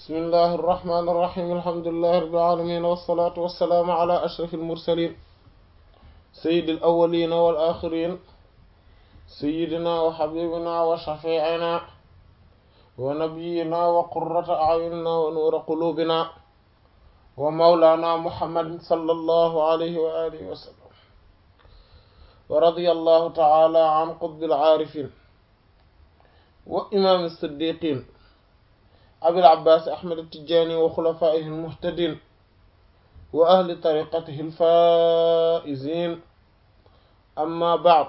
bismillahi irrahmani irrahim alhamdulilahi rabbil alamin wassalatu wassalaamu ala ashraf almursalin sayidi alawalina wal axirin sayidina wa xabibina wa shafiina wa nabiyina wa qurrata ayunina wa nuura qulubina wa mawlana muhammadin sallallahu alayhi wa alihi wa sallam wa radiya allahu taala an qutbil aarifin wa imaam as-siddiqin abil abbaas ahmad at-tijaani wa xulafaa'ihi al-muhtadiin wa ahli tariqatihi al-faa'iziin amma ba'd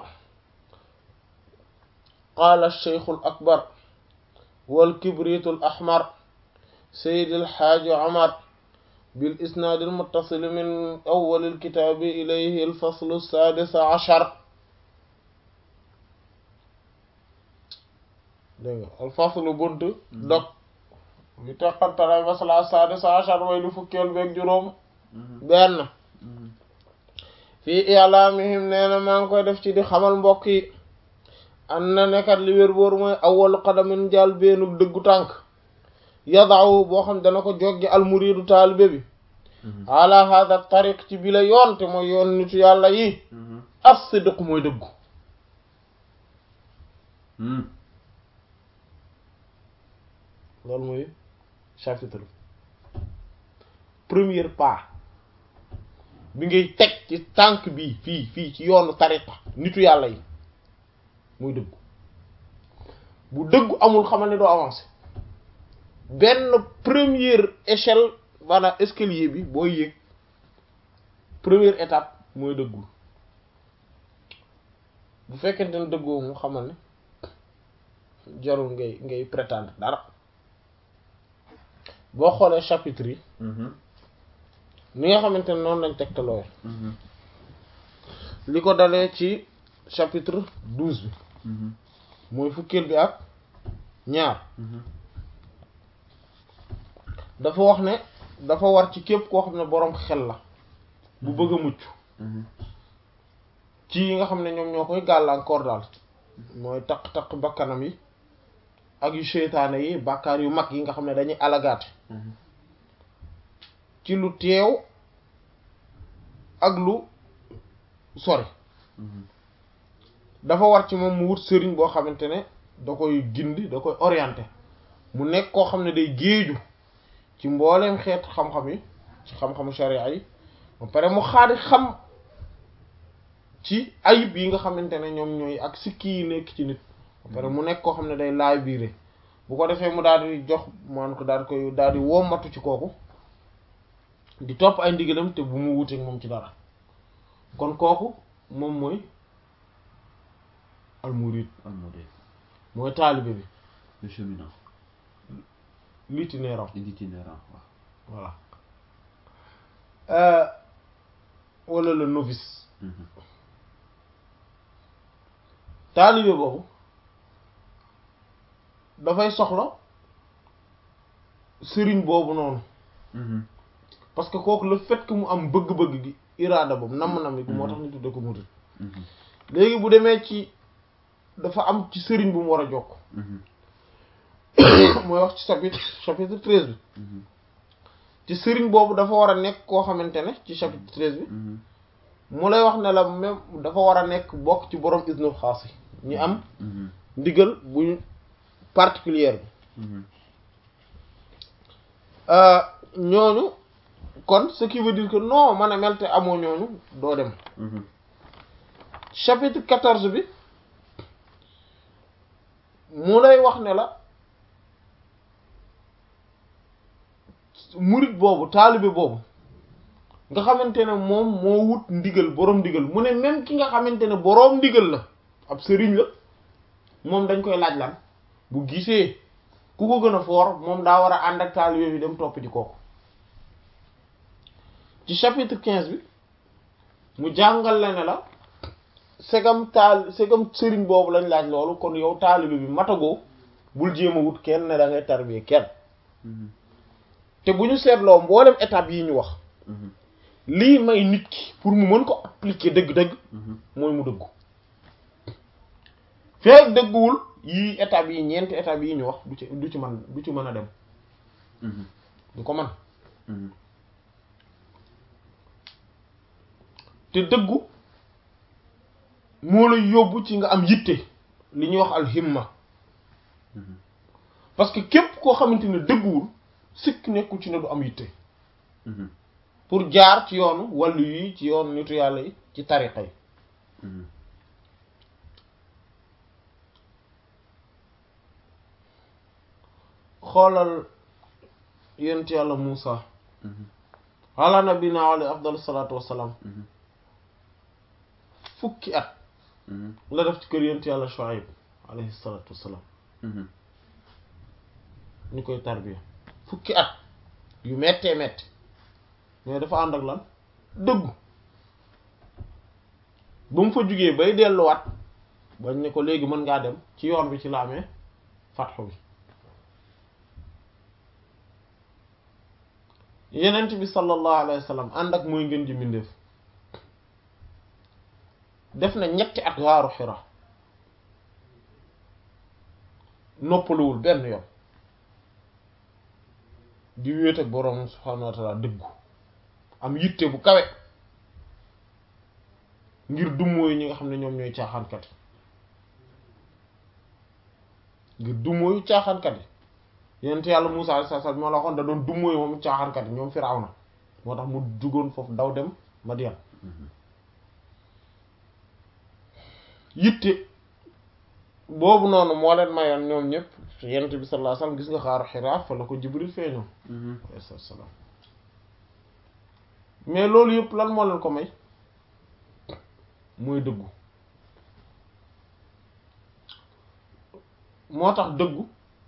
qaala ash-shaykh al-akbar wal kibriit al-ahmar sayyid al-haaji Umar bil isnaad al-muttasil min awwal al-kitaab ilayhi al-fasl as-saadis ashar dégg nga al-fasl bunt dog bi teqantalay masala sadis ashar way lu fukkeel beeg juróom benn fii i'laamihim nee na maa ngi koy def ci di xamal mbokk yi an na nekkat li wér bóor mooy awwalu qadamin jaal beenu dëggu tànk yadaawu boo xam dana ko joggi almuriidu taalibe bi ala hada tariq ci bi la yoon te mooy yoon nitu yàlla yi as-sidq mooy dëggu loolu mooy chapitre premier pas bi ngay teg ci tànk bi fii fii ci yoonu tariqa nitu yàlla yi muy dëggu bu dëggu amul xamal ne doo avancer benn première échelle maanaam escalier bi boo yéeg première étape mooy dëggu bu fekkente ne dëggoo mu xamal ne jarul ngay ngay prétendre dara boo xoolee chapitre yi ni nga xamante ne noonu lañ tegtaloo li ko dalee ci chapitre douze bi mooy fukkeel bi ak ñaar dafa wax ne dafa war ci képp koo xam ne boroom xel la bu bëgg a mucc ci yi nga xam ne ñoom ñoo koy gàllankoor daal mooy taq-taq bakkanam yi ak yu seytaane yi bàkkaar yu mag yi nga xam ne dañuy alagaate ci lu teew ak lu sori dafa war ci moom mu wut sëriñ boo xamante ne da koy gindi da koy orienté mu nekk koo xam ne day géeju ci mbooleem xeet xam-xam yi ci xam-xamu sharia yi ba pare mu xaadi xam ci ayib yi nga xamante ne ñoom ñooy ak sikki yi nekk ci nit ba pare mu nekk koo xam ne day laay biire bu ko defee mu daal di jox man ko daal di koy daal di wommatu ci kooku di topp ay ndigalam te bu mu wuteek moom ci dara kon kooku moom mooy almurid almurid mooy taalibe bi le cheminot l'itinérant l'itinérant waaw voilà wala le novice taalibe boobu dafay soxla sëriñ boobu noonu parce que kooku le fait que mu am bëgg-bëgg gi iraada boobu namm-nam yi moo tax ñu tudde ko murid léegi bu demee ci dafa am ci sëriñ bu mu war a jokk mooy wax ci chapitre chapitre treize bi ci sëriñ boobu dafa war a nekk koo xamante ne ci chapitre treize bi mu lay wax ne la même dafa war a nekk bokk ci borom isnul xaas yi ñu am ndigal buñ particulière bi ñooñu kon ce qui veut dire que non man a mel te amoo ñooñu doo dem chapitre quatorze bi mu lay wax ne la murit boobu taalibe boobu nga xamante ne moom moo wut ndigal boroom ndigal mu ne même ki nga xamante ne boroom ndigal la ab sëriñ la moom dañ koy laaj lan bu gisee ku ko gën a foor moom daa war a ànd ak taalibe bi dem topp ji kooku ci chapitre quinze bi mu jàngal la ne la segam taal segam sëriñ boobu lañ laaj loolu kon yow taalibe bi matagoo bul jéem a wut kenn ne da ngay tarbiye kenn te bu ñu seetloo mboolem étape yi ñu wax lii may nit ki pour mu mën ko appliquer dëgg-dëgg mooy mu dëggu feek dëgguwul yii étape yi ñeenti étape yi ñu wax du ci du ci mën du ci mën a dem du ko man te dëggu moo lay yóbbu ci nga am yitte li ñuy wax alhimma parce que képp koo xamante ne dëgguwul sikk nekkul ci ne du am yitte pour jaar ci yoonu wàllu yi ci yoonu nitu yàlla yi ci tariqa yi xoolal yent yàlla Muusa ala nabina alayhi afdalu salaatu wassalaam fukki at la def ci kër yent yàlla Shuayb alayhi salaatu wassalaam ñu koy tarbiya fukki at yu mettee metti mais dafa ànd ak lan dëggu ba mu fa jugee bay delluwaat bañ ne ko léegi mën ngaa dem ci yoon bi ci la amee fatxu bi yenent bi sallallahu alayhi wa sallam ànd ak mooy ngeen ji mbindeef def na ñetti at waaru xira noppaluwul benn yoon di wéet ak boroom subhaanahu wa taala dëggu am yitte bu kawe ngir dummóoyu ñi nga xam ne ñoom ñooy caaxaankat yi ngir dummóoyu caaxaankat yi yonent yàlla Muusaa alayhi salaam moo la waxoon da doon dummóoyu moom caaxaankat yi ñoom Firawna moo tax mu jugoon foofu daw dem Madian yitte boobu noonu moo leen mayoon ñoom ñëpp yonent bi sallallahu alayhi wasallam gis nga xaaru Hiraa fa la ko Jibril feeñoo alayhi salaam mais loolu yëpp lan moo leen ko may mooy dëggu moo tax dëggu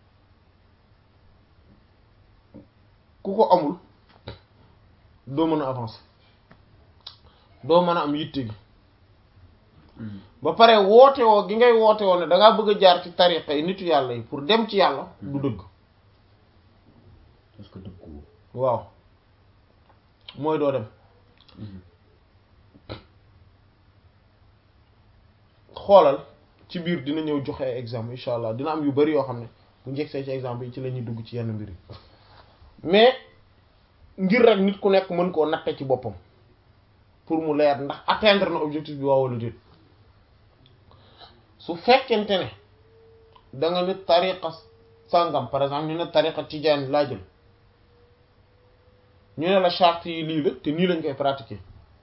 ku ko amul doo mën a avancer doo mën a am yitte gi ba pare woote woo gi ngay woote woo ne dangaa bëgg a jaar ci tariqa yi nitu yàlla yi pour dem ci yàlla du dëgg parce que dëggu waaw mooy doo dem xoolal ci biir dina ñëw joxe ay exemple incha allah dina am yu bari yoo xam ne bu njëgsee ci exemple yi ci la ñuy dugg ci yenn mbir yi mais ngir rek nit ku nekk mën koo natte ci boppam pour mu leer ndax atteindre na objectif bi waaw wala déet su fekkente ne da nga ne tariqa sàngam par exemple ñu ne tariqa tijaan laa jël ñu ne la charte yi lii la te nii lañ koy pratiquer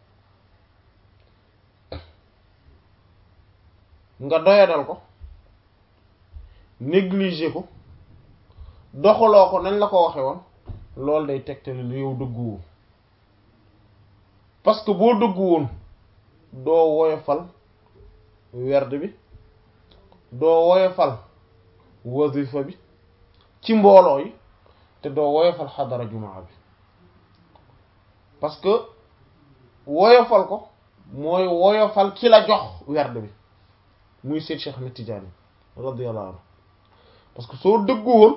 nga doyadal ko négliger ko doxaloo ko nañ la ko waxe woon loolu day tegtale ne yow dëgguwoo parce que boo dëggu woon doo woyofal werd bi doo woyofal wazifa bi ci mbooloo yi te doo woyofal xadara jumaa bi parce que woyofal ko mooy woyofal ki la jox werd bi muy Seyd Cheikh Ahmed Tidiane radiyallahu anhu parce que soo dëggu woon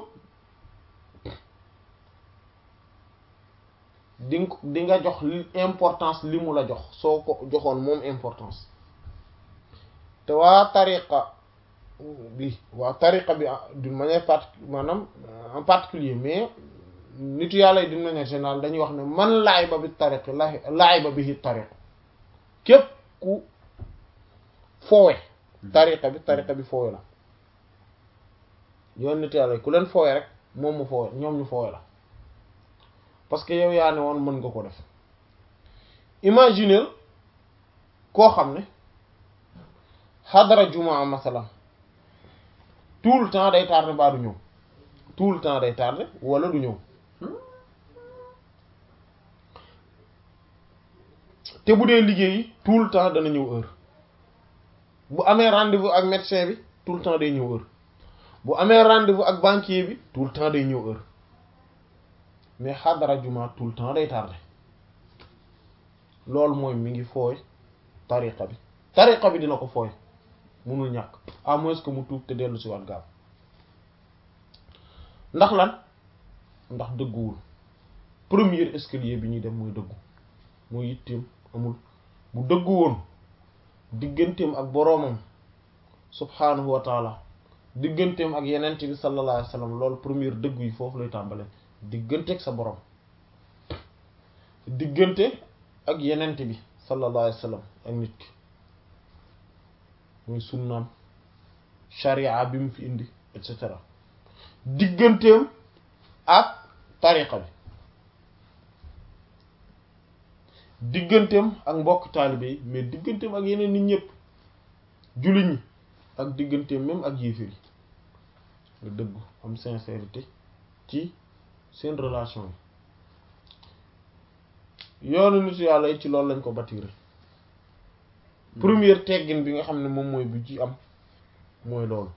di nga di nga jox importance li mu la jox soo ko joxoon moom importance te waa tariqa bi waa tariqa bi d'une manière particule maanaam en particulier mais nitu yàlla yi d'une manière générale dañuy wax ne man laay ba bi tariq la laay ba bi tariq képp ku foowe tariqa bi tariqa bi foowe la yoon nitu yàlla yi ku leen foowe rek moom mu foowe ñoom ñu foowe la parce que yow yaa ne woon mën nga ko def imaginer koo xam ne xadara jumaa masalan tout le temps day tardé baa du ñëw tout le temps day tardé wala du ñëw te bu dee liggéey tout le temps dana ñëw heure bu amee rendez-vous ak médecin bi tout le temps day ñëw heure bu amee rendez-vous ak banquier bi tout le temps day ñëw heure mais xadara juma tout le temps day tardé loolu mooy mi ngi fooy tariqa bi tariqa bi dina ko fooy munul ñàkk à moins que mu tuub te dellu si waat gaaw ndax lan ndax dëgguwul premier escalier bi ñuy dem mooy dëggu mooy yitteem amul bu dëggu woon digganteem ak boroomam subhaanahu wa taala digganteem ak yenent bi sallallahu alayhi wa sallam loolu première dëggu yi foofu lay tàmbale diggante ak sa borom diggante ak yenent bi sallallahu alayhi wa sallam ak nit ki muy sunnaam sharia bi mu fi indi et cetera digganteem ak tariqa bi digganteem ak mbokk taalibe yi mais digganteem ak yeneen nit ñëpp jullit ñi ak digganteem même ak yéefir yi nga dëggu am sincérité ci seen relation yi yoonu nitu yàlla yi ci loolu lañ ko bâtir première teggin bi nga xam ne moom mooy bu ci am mooy loolu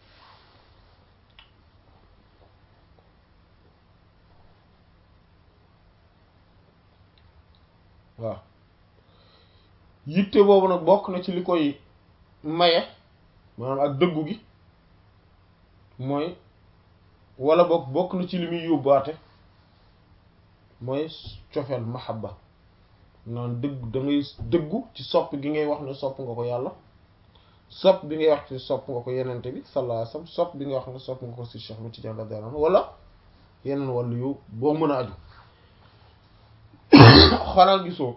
waaw yitte boobu nag bokk na ci li koy maye maanaam ak dëggu gi mooy wala bokk bokk na ci li muy yóbbaate mooy cofeel mahabba naan dëgg da ngay dëggu ci sopp gi ngay wax ne sopp nga ko yàlla sopp bi ngay wax ci sopp nga ko yenente bi sallallahu alayhi wasallam sopp bi ngay wax ne sopp nga ko si Cheikh Ahmed Tidiane radiyallahu anhu wala yeneen wàllu yu boo mën a aju xanaa gisoo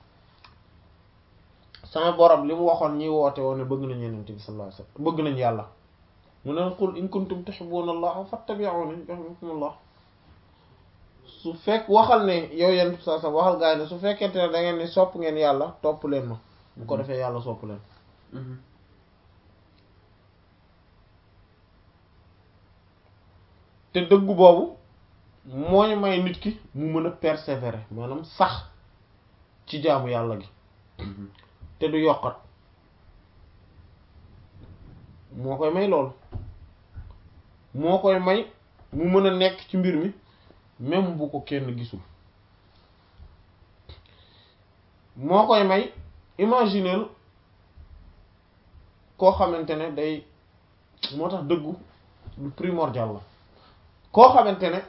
sama borom li mu waxoon ñi woote woon ne bëgg nañ yenente bi sallallahu alayhi wasallam bëgg nañ yàlla mu ne qul in kuntum tuhibbuna allaha fattabi'uni yuhibbukumullah su fekk waxal ne yow yenn sa sa waxal gaa yi ne su fekkente ne da ngeen ni sopp ngeen yàlla topp leen ma bu ko defee yàlla sopp leen te dëggu boobu mooy may nit ki mu mën a persévérer maanaam sax ci jaamu yàlla gi te du yokkat moo koy may loolu moo koy may mu mën a nekk ci mbir mi même bu ko kenn gisul moo koy may imaginer koo xamante ne day moo tax dëggu lu primordial la koo xamante ne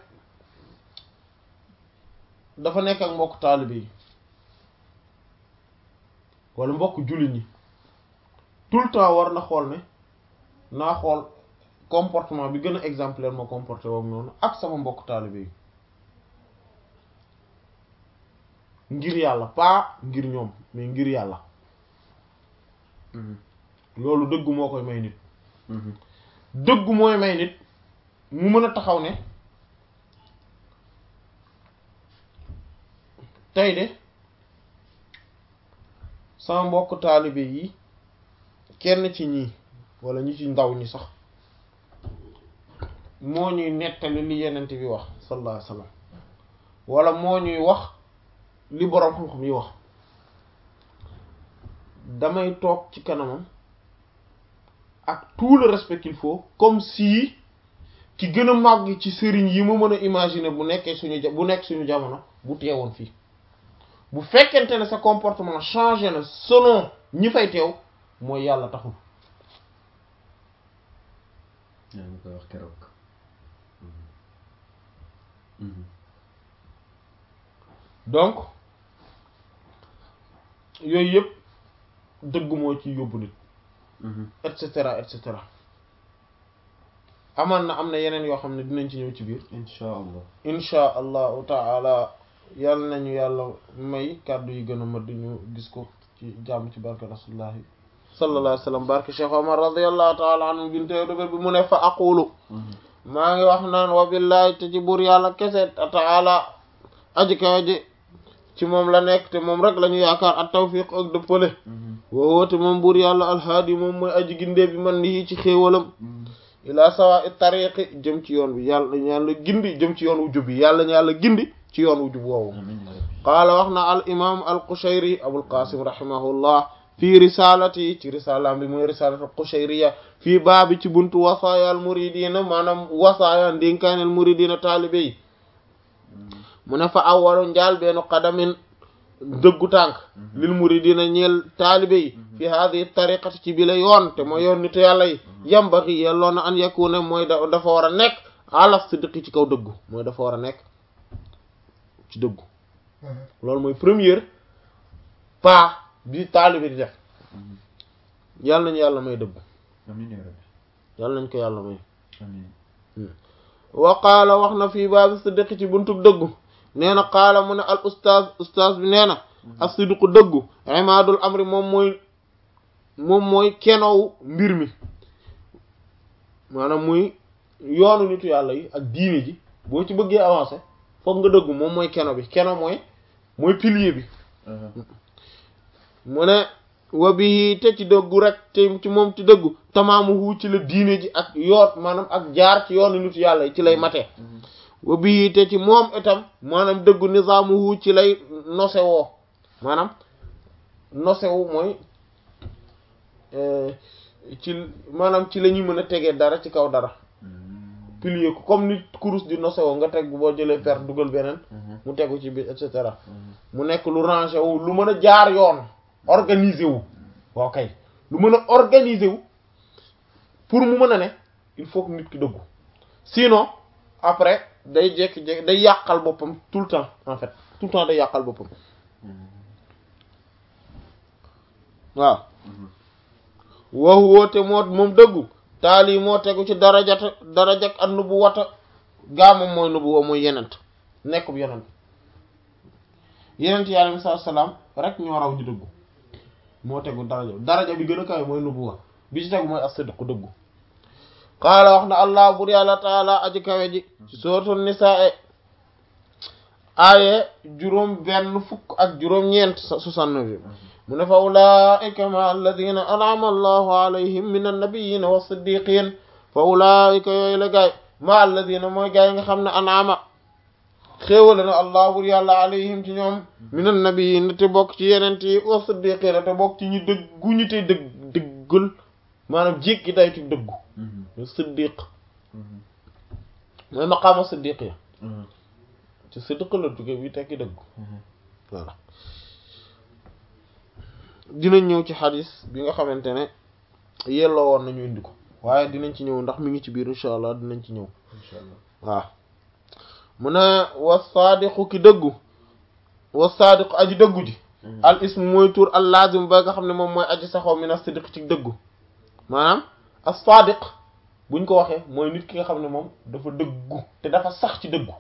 dafa nekk ak mbokk taalibe yi wala mbokk jullit ñi tout le temps war na xool ne naa xool comportement bi gën a exemplaire ma comporté woom noonu ak sama mbokk taalibe yi ngir yàlla pas ngir ñoom mais ngir yàlla loolu dëggu moo koy may nit dëggu mooy may nit mu mën a taxaw ne tey de sama mbokk taalibe yi kenn ci ñii wala ñi ci ndaw ñi sax moo ñuy nettali li yenent bi wax sallallahu alayhi wasallam wala moo ñuy wax li boroom xam-xam yi wax damay toog ci kanamam ak tout le respect qu'il faut comme si ki gën a màgg ci sëriñ yi mu mën a imaginer bu nekkee suñu bu nekk suñu jamono bu teewoon fii bu fekkente ne sa comportement changé na selon ñi fay teew mooy yàlla taxul yaa ngi koy wax keroog donc yooyu yëpp dëgg moo ci yóbbu nit et cetera et cetera amaan na am na yeneen yoo xam ne dinañ ci ñëw ci biir insha allah insha allahu taala yàlla nañu yàlla may kàddu yi gën a mëdd ñu gis ko ci jàmm ci barke rasulullahi sallallahu alayhi wa sallam barke Cheikh Omar radiyallahu taala anhu bintee dëgër bi mu ne fa aqulu maa ngi wax naan wa billahi te ci buur yàlla kese taala aji kawe ji ci moom la nekk te moom rek la ñu yaakaar at tawfiq ak dëppale woo te moom buur yàlla alhaadi moom mooy aji gindee bi man nii ci xéewalam ila sawa it tariqi jëm ci yoon bi yàlla yàlla gindi jëm ci yoon wu jub bi yàlla ñu yàlla gindi ci yoon wu jub woowu qaala wax na al imam al qushayri abul qasim rahimahullah fii risalati ci risalaam bi mooy risalatu qushayriya fii baabi ci buntu wasaaya al muridina maanaam wasaaya ndénkaanel muridina taalibe yi mu ne fa awwalu njaal beenu qadamin dëggu tànk lil muridina ñeel taalibe yi fi hadihi tariqati ci bi la yoon te mooy yoon nitu yàlla yi yambaxi yelloon na an yakuna mooy da dafa war a nekk ala sidqi ci kaw dëggu mooy dafa war a nekk ci dëggu loolu mooy première pas bi taalibe di def yàlla nañu yàlla may dëggu amiin yaa rabbi yàlla nañ ko yàlla may amiin wa qaala wax na fii baabi siddiq ci buntu dëggu nee na qaala mu ne al ustaaz ustaaz bi nee na as siddiqu dëggu imaadul amri moom mooy moom mooy kenow mbir mi maanaam muy yoonu nitu yàlla yi ak diine ji boo ci bëggee avancer foog nga dëggu moom mooy keno bi keno mooy mooy pilier bi mu ne wa bi te ci dëggu rek te ci moom ci dëggu tamaamu hu ci la diine ji ak yoot maanaam ak jaar ci yoonu nitu yàlla yi ci lay matee wa bi te ci moom itam maanaam dëggu nizaamu hu ci lay nosewoo maanaam nosewu mooy ci maanaam ci la ñuy mën a tegee dara ci kaw dara pilier ko comme nit kurus di nosewoo nga teg boo jëlee per dugal beneen mu tegu ci biir et cetera mu nekk lu rangé wu lu mën a jaar yoon organiser wu waaw kay lu mën a organiser wu pour mu mën a ne il faut que nit ki dëggu sinon après day jékki-jékki day yàqal boppam tout le temps en fait tout le temps day yàqal boppam waaw waxu woote moo moom dëggu taal yi moo tegu ci darajata darajak ak nubu wata gaa moom mooy nubu wa mooy yenent nekkub yenent yenent yi alayhi salaam rek ñoo raw ñu dëggu moo tegu daraja daraja bi gën a kawe mooy nubu wa bi ci tegu mooy as-sidqu dëggu qaala wax na allah bur yàlla taala aji kawe ji ci suratul nisaa aaye juróom benn fukk ak juróom ñeent soixante-neuf mu ne fa ulaika ma alladina an'ama allahu alayhim min annabiyina wa siddiqin fa ulaika yooyu la gaay ma alladina mooy gaay yi nga xam ne an'ama xéewale na allah bur yàlla alayhim ci ñoom min annabiyina te bokk ci yenent yi wa siddiqina te bokk ci ñu dëggu ñu te dëgg dëggul maanaam jéggi day ci dëggu siddiq mooy maqaama siddiq ya ci siddiq la jóge bi tekki dëggu voilà dinañ ñëw ci xadis bi nga xamante ne yelloo woon nañu indi ko waaye dinañ ci ñëw ndax mi ngi ci biir incha allah dinañ ci ñëw incha allah waaw mu ne wa saadiqu ki dëggu wa saadiqu aji dëggu ji al ism mooy tur al lazim ba nga xam ne moom mooy aji saxoo min as-sidq ci dëggu maanaam as-saadiq buñ ko waxee mooy nit ki nga xam ne moom dafa dëggu te dafa sax ci dëggu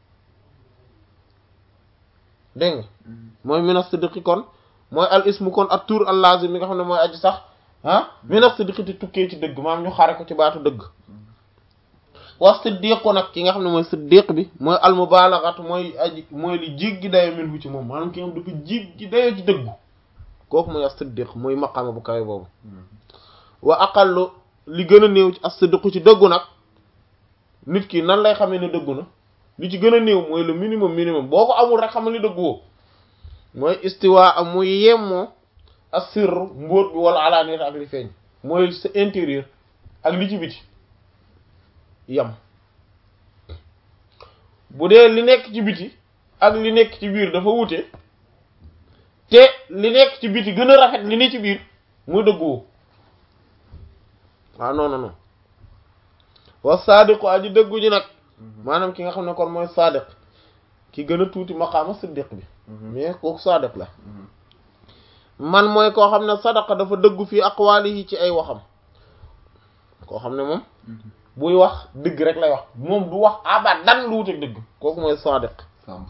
dégg nga mooy min as-sidq kon mooy al ismu kon ak tur al lazim mi nga xam ne mooy aji sax ah min as-sidq te tukkee ci dëgg maam ñu xare ko ci baatu dëgg wa siddiqu nag ki nga xam ne mooy siddiq bi mooy al mubalaghatu mooy aji mooy li jéggi dayo min hu ci moom maanaam ki nga xam dafa jéggi dayo ci dëggu kooku mooy as-siddiq mooy maqaama bu kawe boobu wa aqallu li gën a néew ci as-siddiqu ci dëggu nag nit ki nan lay xamee ne dëggu na li ci gën a néew mooy le minimum minimum boo ko amul rek xamal ni dëggu woo mooy istiwa am muy yemmoo as-sirr mbóot bi wala alaaniyat ak li feeñ mooy sa intérieur ak li ci biti yam bu dee li nekk ci biti ak li nekk ci biir dafa wute te li nekk ci biti gën a rafet li ne ci biir muy dëgguwoo waaw non non non wa saadiqu aji dëggu ji nag maanaam ki nga xam ne kon mooy saadiq ki gën a tuuti maqaama siddiq bi mais kooku saadiq la man mooy koo xam ne sadaqa dafa dëggu fii aqwaalihi ci ay waxam koo xam ne moom buy wax dëgg rek lay wax moom du wax abadan lu wuteeg dëgg kooku mooy sadiq Samb.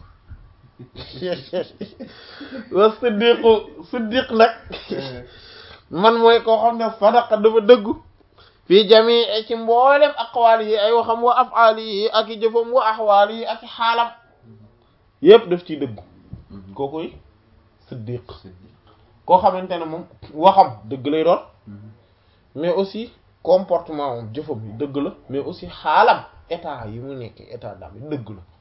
wa siddiqu siddiq nag man mooy koo xam ne sadaqa dafa dëggu fii jamii ci mboolem aqwaali yi ay waxam wa afaali yi ak i jëfam wa axwaali yi ak i xaalam yépp daf ciy dëggu kookoy siddiq koo xamante ne moom waxam dëgg lay doon mais aussi comportement moom jëfam yi dëgg la mais aussi xaalam état yi mu nekk état d'âme yi dëgg la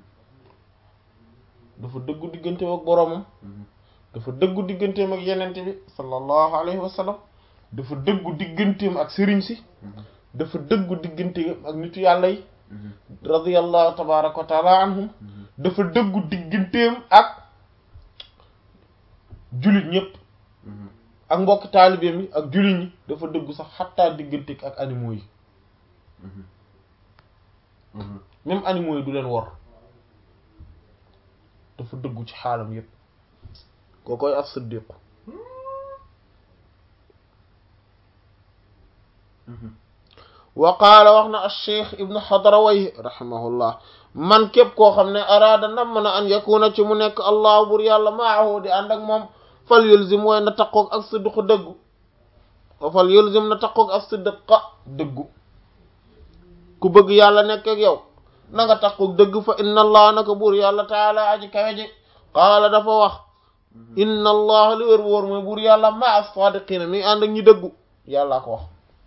dafa dëggu digganteem ak boroomam dafa dëggu digganteem ak yenente bi sallallahu alayhi wa sallam dafa dëggu digganteem ak sëriñ si dafa dëggu digganteem ak nitu yàlla yi radiyallahu tabaraka wa taala anhum dafa dëggu digganteem ak jullit ñëpp ak mbokk taalibeem yi ak jullit ñi dafa dëggu sax xattaa diggante ak animaux yi même animaux yi du leen wor dafa dëggu ci xaalam yépp koo koy as siddiq wa qaala wax na acheikh ibnu xadraway rahimahullah man képp koo xam ne araada nam na an yakuna ci mu nekk allah bur yàlla maahu di ànd ak moom fal yulzim waaye na taqoog ak sidqu dëggu fal yulzim na taqoog ak sidqa dëggu ku bëgg yàlla nekk ak yow na nga taqoog dëgg fa inna allah naka buur yàlla taala aji kawe ji qaala dafa wax inna allah li wér wóor mooy buur yàlla ma as-sadiqina mi ànd ak ñi dëggu yàlla ko wax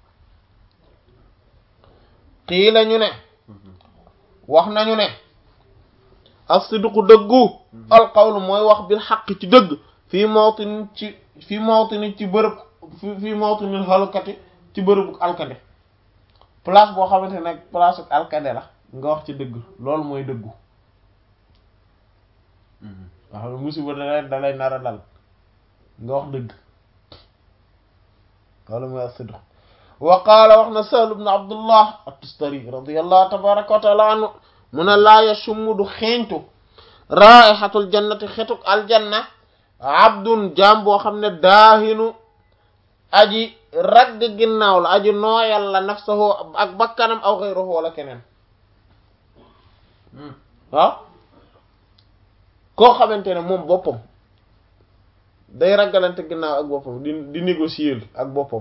xii la ñu ne wax nañu ne as-sidqu dëggu alqawlu mooy wax bil xaq ci dëgg fii mawtin ci fii mawtin ci bërëb fii mawtinil halkati ci bërëbu alkande place boo xamante ne place ak alkande la nga wax ci dëgg loolu mooy dëggu nga xam ne musiba dalay dalay nar a dal nga wax dëgg loolu mooy as-sidq wa qaala wax na Sahl ibn Abdullah at-Tustari radiyallahu tabaraka wa taala anhu mu ne laa yashummu du xeeñtu raihatul jannati xetuk aljanna abdun jaam boo xam ne daahinu aji ragg ginnaaw la aji nooyal la nafsahu ak bakkanam aw xeyruhu wala keneen waaw koo xamante ne moom boppam day raggalante ginnaaw ak boppam di di négocier ak boppam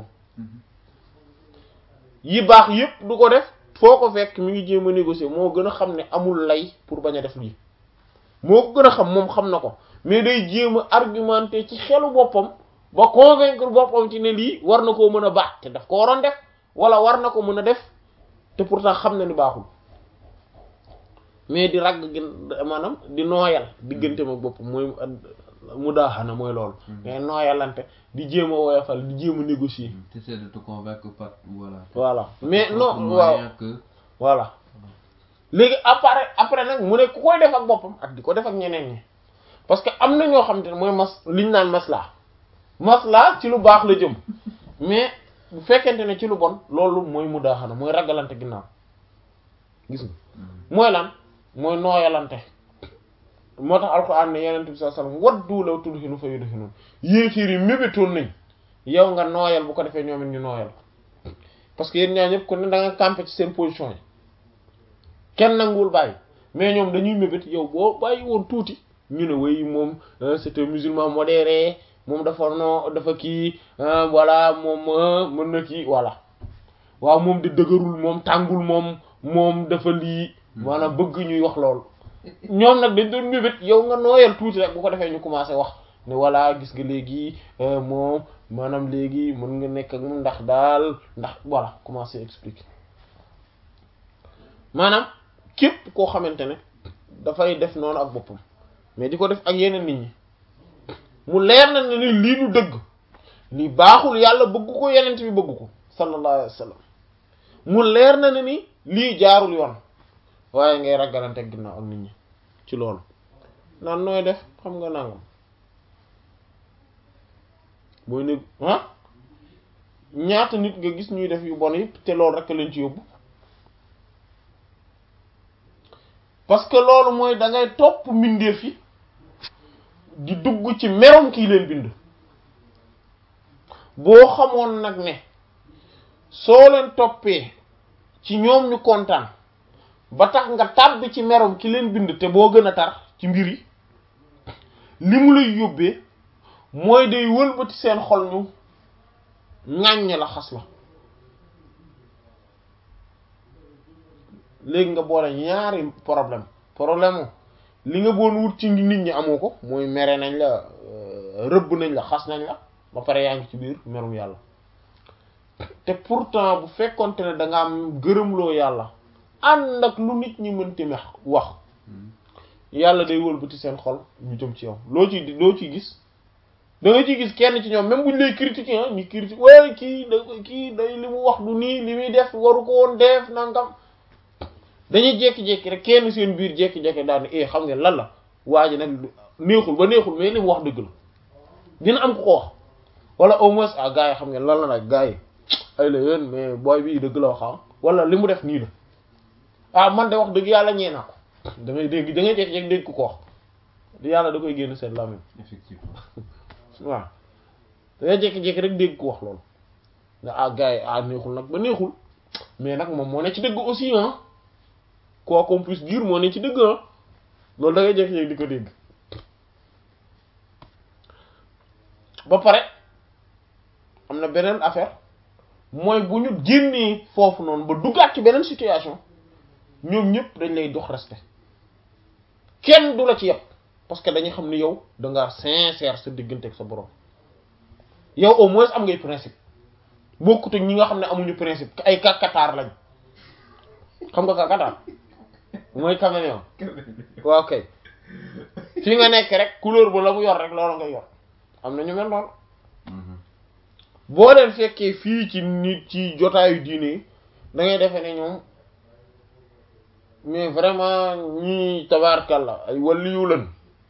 yi baax yépp du ko def foo ko fekk mi ngi jéem a négocier moo gën a xam ne amul lay pour bañ a def lii moo ko gën a xam moom xam na ko mais day jéem a argumenter ci xelu boppam ba convaincre boppam ci ne lii war na koo mën a baax te daf ko waroon def wala war na ko mën a def te pourtant xam na ni baaxul mais di ragg gi maanaam di nooyal diggante ma boppam mooy mu daaxana mooy loolu mais nooyalante di jéem a woyofal di jéem a négocier Tu essaies de te convaincre par voilà. voilà mais non Autre waaw moyen que voilà léegi après après nag mu ne ku koy def ak boppam ak di ko def ak ñeneen ñi parce que am na ñoo xam te ne mooy mas liñ naan maslaa maslaa ci lu baax la jëm mais bu fekkente ne ci lu bon loolu mooy mu daaxana mooy ragalante ginnaaw gis nga mooy lan mooy nooyalante moo tax alxuraan ne yeneen bi sallallahu alayhi wasallam waddu law tudhinu fa yudhinun yéefiir yi mébétoon nañ yow nga nooyal bu ko defee ñoom it ñu nooyal parce que yéen ñaa ñëpp ku ne da nga campé ci seen position yi kenn nanguwul bàyyi mais ñoom dañuy mébét yow boo bàyyi woon tuuti ñu ne way moom euh, c'est un musulman modéré moom dafa no dafa kii euh, voilà moom euh, mën na kii voilà waaw moom di dëgërul moom tàngul moom moom dafa lii maanaam bëgg ñuy wax loolu ñoom nag dañ doon mébét yow nga nooyal tuuti rek bu ko defee ñu commencé wax ne voilà gis nga léegi euh, moom maanaam léegi mën nga nekk ak moom ndax daal ndax voilà commencé expliquer maanaam képp koo xamante ne dafay def noonu ak boppam mais di ko def ak yeneen nit ñi mu leer na ne ni lii du dëgg lii baaxul yàlla bëgg ko yenent bi bëgg ko sallallahu alayhi wa sallam mu leer na ne ni lii jaarul yoon waaye ngay ragalante ak ginnaaw ak nit ñi ci loolu naan nooy def xam nga nangam mooy ne ah ñaata nit nga gis ñuy def yu bon yi te loolu rek leen ci yóbbu parce que loolu mooy da ngay topp mbindeef yi di dugg ci merom kii leen bind boo xamoon nag ne soo leen toppee ci ñoom ñu kontaan ba tax nga tàbbi ci merom ki leen bind te boo gën a tar ci mbir yi li mu lay yóbbee mooy day wëlbati seen xol ñu ŋàññ la xas la léegi nga boole ñaari problème problème li nga boon wut ci nit ñi amoo ko mooy mere nañ la rëbb nañ la xas nañ la ba pare yaa ngi ci biir merum yàlla te pourtant bu fekkonte ne da nga am gërëmloo yàlla ànd ak lu nit ñi mënti mex wax yàlla day wëlbati seen xol ñu jëm ci yow loo ci loo ciy gis da nga ciy gis kenn ci ñoom même buñ lay critiquer ah ñu critique waaye kii da kii day li mu wax du nii li muy def waru ko woon def nangam dañuy jékki-jékki rek kenn seen biir jékki-jékki daal ne eh xam ngeen lan la waa ji nag neexul ba neexul mais li mu wax dëgg la dina am ku ko wax wala au moins ah gars yi xam ngeen lan la nag gars yi ay la yéen mais booy bii dëgg la wax ah wala li mu def nii la ah man de wax dëgg yàlla ñee naa ko da ngay dégg da ngay jékki-jékki dégg ku ko wax yàlla da koy génn seen làmmiñ effectivement waaw da ngay jékki-jékki rek dégg ku wax loolu nga ah gars yi ah neexul nag ba neexul mais nag moom moo ne ci dëgg aussi ah quoi qu'on puisse dire moo ne ci dëgg ah loolu da ngay jékki-jékki di ko dégg ba pare am na beneen affaire mooy bu ñu génnee foofu noonu ba duggaat ci beneen situation ñoom ñëpp dañ lay dox respect kenn du la ci yëpp parce que dañuy xam ni yow da ngaa sincère sa diggante ak sa borom yow au moins am ngay principe bokkut ak ñi nga xam ne amuñu principe ay kakataar lañ xam nga kakataar mooy caméléon waaw kay fi nga nekk rek couleur bu la mu yor rek loolu nga yor am na ñu mel noonu boo leen fekkee fii ci nit ci jotaayu diine yi da ngay defee ne ñoom mais vraiment ñii tabaarkalla ay waliyu lañ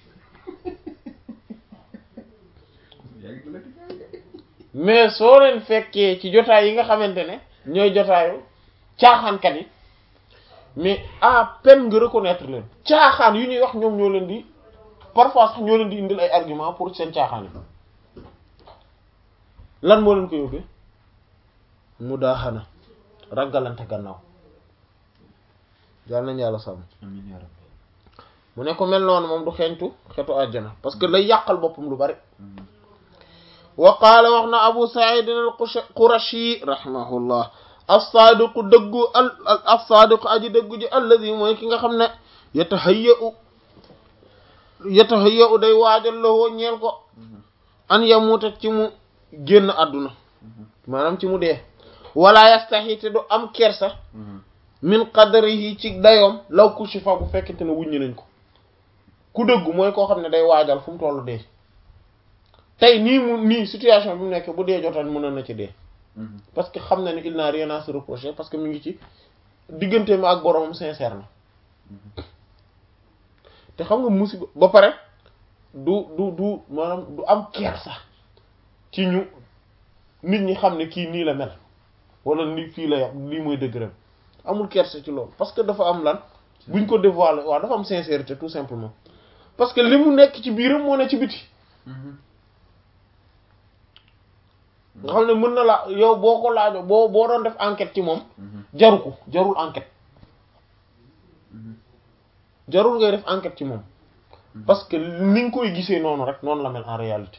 mais soo leen fekkee ci jotaay yi nga xamante ne ñooy jotaayu caaxaankat yi mais à peine nga reconnaître leen caaxaan yu ñuy wax ñoom ñoo leen di parfois sax ñoo leen di indil ay argument pour seen caaxaan yi lan moo leen ko yóbbee mu daaxana ragalante gannaaw yàlla nañu yàlla sàmm amiin yaa rabbi mu ne ko mel noonu moom du xeeñtu xetu àjjana parce que lay yàqal boppam lu bari wa qaala wax na abu sa'id al-qurashi rahimahullah as-saadiqu dëggu al as-saadiqu aji dëggu ji alladi mooy ki nga xam ne yatahayya'u yatahayya'u day waajal lawoo ñeel ko an yamuuta ci mu génn àdduna maanaam ci mu dee wala yastahi te du am kersa min qadrihi ci dayoom law kushifa bu fekkente ne wuññi nañ ko ku dëggu mooy koo xam ne day waajal fu mu tollu dee tey nii mu nii situation bi mu nekk bu dee jotoon mënoon na ci dee parce que xam na ne il n'a rien à se reprocher parce que mu ngi ci diggante ma ak boromam sincère na te xam nga musiba ba pare du du du maanaam du am kersa ci ñu nit ñi xam ne kii nii la mel wala ni fii la yam lii mooy dëgg amul kersa ci loolu parce que dafa am lan buñ ko dévoiler waaw dafa am sincérité tout simplement parce que li mu nekk ci biiram moo ne ci biti nga xam ne mën na la yow boo ko laajo boo boo doon def enquête ci moom jaru ko jarul enquête jarul ngay def enquête ci moom parce que ni nga koy gisee noonu rek noonu la mel en réalité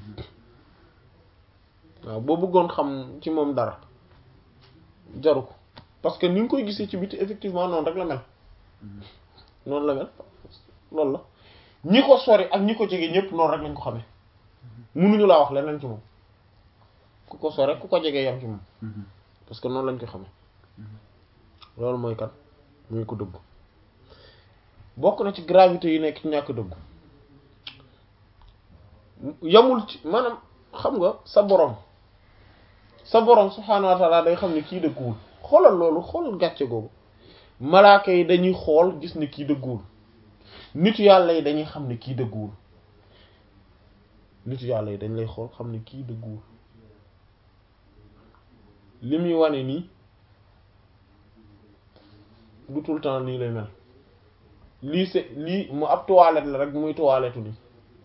waaw boo bëggoon xam ci moom dara jaru ko parce que ni nga koy gisee ci biti effectivement noonu rek la mel noonu la mel loolu la ñi ko sori ak ñi ko jege ñëpp noonu rek lañ ko xamee mënuñu laa wax leneen ci moom ku ko sori ku ko jege yam ci moom parce que noonu lañ ko xamee loolu mooy kat muy ko dëgg bokk na ci gravité yi nekk ci ñàkk dëggu yamul ci maanaam xam nga sa borom sa borom subhaanahu wa taala day xam ne kii dëgguwul xoolal loolu xoolal gàcce googu malaaka yi dañuy xool gis ne kii dëgguwul nitu yàlla yi dañuy xam ne kii dëgguwul nitu yàlla yi dañ lay xool xam ne kii dëgguwul li muy wane nii du tout le temps nii lay mel lii c'est lii mu ab toilette la rek muy toilette nii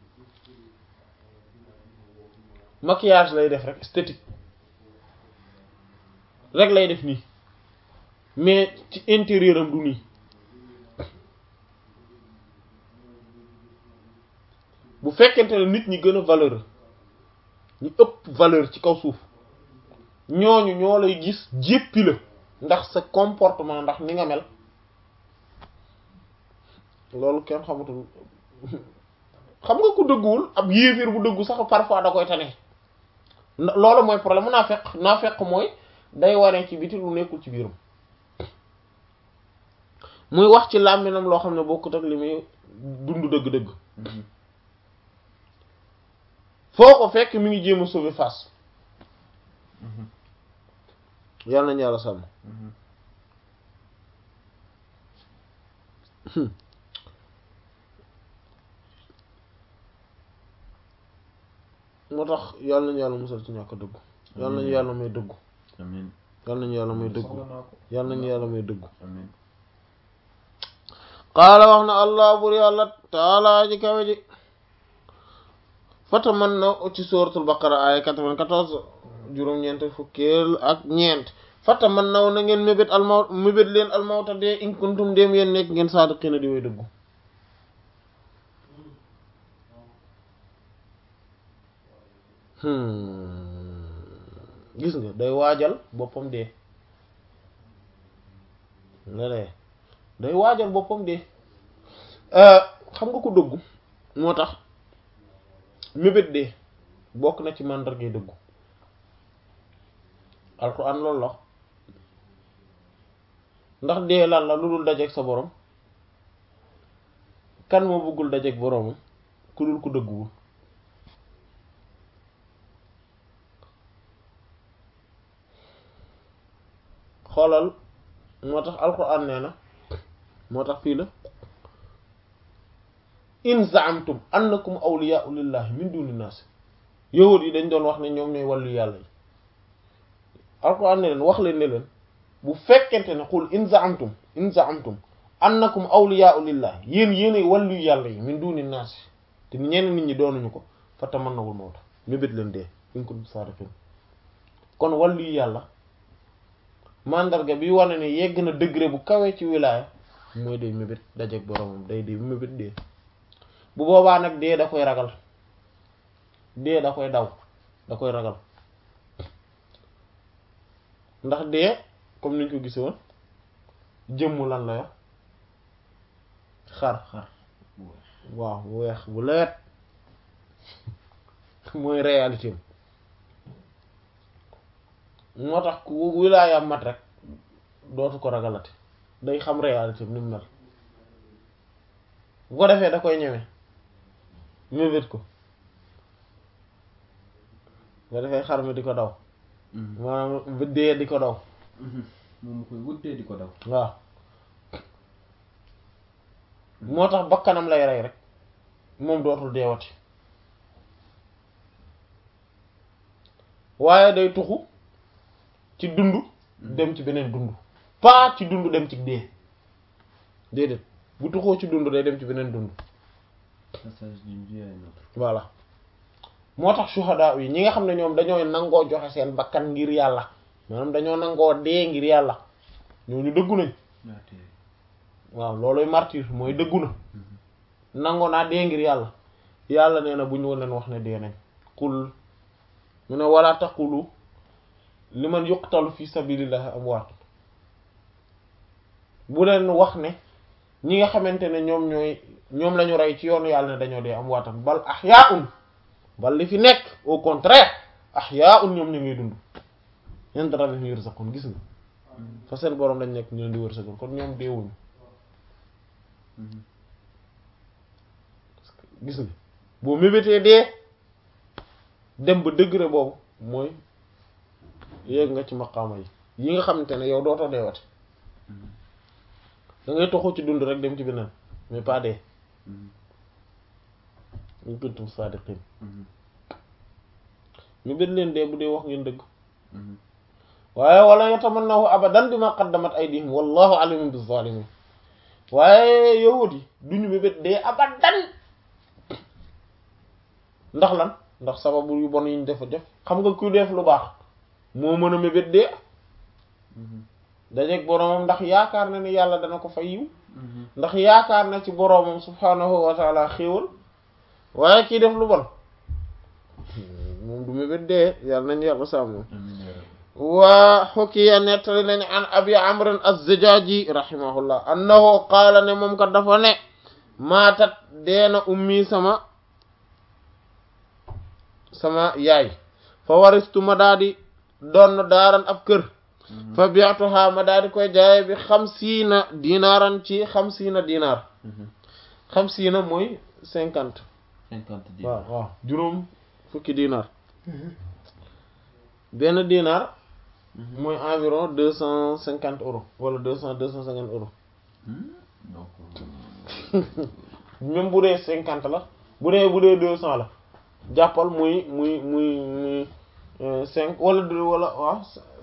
maquillage lay def rek esthétique rek lay def nii mais ci intérieur am du nii bu fekkente ne nit ñi gën a valeur ñu ëpp valeur ci kaw suuf ñooñu ñoo lay gis jéppi la ndax sa comportement ndax ni nga mel loolu kenn xamatul xam nga ku dëgguwul ab yéeféer bu dëggu sax parfois da koy tane loolu mooy problème mu naa fekk naa fekk mooy day waree ci biti lu nekkul ci biiram muy wax ci làmminam loo xam ne bokkut ak li muy dund dëgg-dëgg foo ko fekk mi ngi jéem a sauver face yàlla nañu yàlla sàmm moo tax yàlla nañu yàlla musal ci ñàkk dëggu yàlla nañu yàlla may dëggu amiin yàlla nañu yàlla may dëggu soxla naa ko yàlla nañu yàlla may dëggu amiin qaala wax na allah bur yàlla taalaa ji kawe ji fatamannaw ci suratul baqara aya 94 juróom-ñeent fukkeel ak ñeent fata man naw na ngeen mébét almaw mébét leen almawta dee in kuntum dem yéen nekk ngeen saadiqiina di way dëggu gis nga day waajal boppam dee léeg day waajal boppam dee xam nga ko dëggu moo tax mébét dee bokk na ci màndargay dëggu alquran loolu la ndax dee lan la lu dul dajeeg sa borom kan moo bëggul dajeeg boromam ku dul ku dëgguwul xoolal moo tax alquran nee na moo tax fii la in zaamtum annakum awliyaa'u lillahi min duni naas yahud yi dañ doon wax ne ñoom ñooy wàllu yàlla yi alquran ne leen wax leen ne leen bu fekkente ne xul in zaamtum in zaamtum annakum awliyaa'u lillahi yéen yéenay wàllu yàlla yi min duni naas te ñenn nit ñi doonuñu ko fa tamannawul mawta mébét leen dee in kuntum saadiqiin kon wàllu yàlla mandarga bi wane ne yegg na degré bu kawe ci wilaaya mooy day mébét dajeeg boromam day day mébét dee bu boobaa nag dee da koy ragal dee da koy daw da koy ragal ndax dee comme niñ ko gise woon jëmm lan la yo xar xar bu weex waaw bu weex bu leet mooy réalité moo tax ku wilaayam mat rek dootu ko ragalati day xam réalité ni mu mel bu ko defee da koy ñeme mébét ko bu ko defee xar mi di ko daw maanaam dee di ko daw moom mu koy wuddee di ko daw waaw moo tax bakkanam lay rey rek moom dootul deewati waaye day tuxu ci dund dem ci beneen dund pas ci dund dem ci dee déedéet bu tuxoo ci dund day dem ci beneen dund passage d'une vie à une autre voilà moo tax shuhada yi ñi nga xam ne ñoom dañoo nangoo joxe seen bakkan ngir yàlla maanaam dañoo nangoo dee ngir yàlla ñooñu dëggu nañ martyr waaw looloy martyr mooy dëggu na nangoo naa dee ngir yàlla yàlla nee na bu ñu leen wax ne dee nañ qul mu ne wala taqulu liman yuqtalu fi sabilillahi amwaat bu leen wax ne ñi nga xamante ne ñoom ñooy ñoom lañu rey ci yoonu yàlla ne dañoo dee amwaatan bal ahyaa'un bal li fi nekk au contraire ahyaa'un ñoom ñu ngi dund inda rabbihim yurzaqun gis nga fa seen boroom lañ nekk ñu leen di wërsëgal kon ñoom deewuñu gis nga boo mébétee dee dem ba degré boobu mooy yéeg nga ci maqaama yi yi nga xamante ne yow dootoo deewati da ngay toxu ci dund rek dem ci beneen mais pas dee in kuntum saadiqin mébét leen dee bu dee wax ngeen dëgg waaye wala yatamannahu abadan bima qaddamat aydihim wallahu alimun bizzalimin waaye yahut yi duñu mébét dee abadan ndax lan ndax sababu yu bon yi ñu defa def xam nga kuy def lu baax moo mën a mébét dee dajeeg boroomam ndax yaakaar na ni yàlla dana ko fay yiw ndax yaakaar na ci boroomam subhaanahu wa taala xéewal waaye kii def lu bon moom du mébét dee yàlla nañ yàlla sàmm waa xukiya nettali nañ an abi amrin az-Zajaaji rahimahullah annahu qaala ne moom kat dafa ne maatat deena ummi sama sama yaay fa waristu ma daa di doon daaran ab kër fa bi'tuha ma daa di koy jaaye bi xamsiina dinaaran ci xamsiina dinaar xamsiina mooy cinquante cinquante dix waaw waaw juróom fukki dinaar benn dinaar mooy environ deux cent cinquante euros wala deux cent deux cent cinquante euros donc même bu dee cinquante la bu dee bu dee deux cent la jàppal muy muy muy muy cinq wala deux wala waaw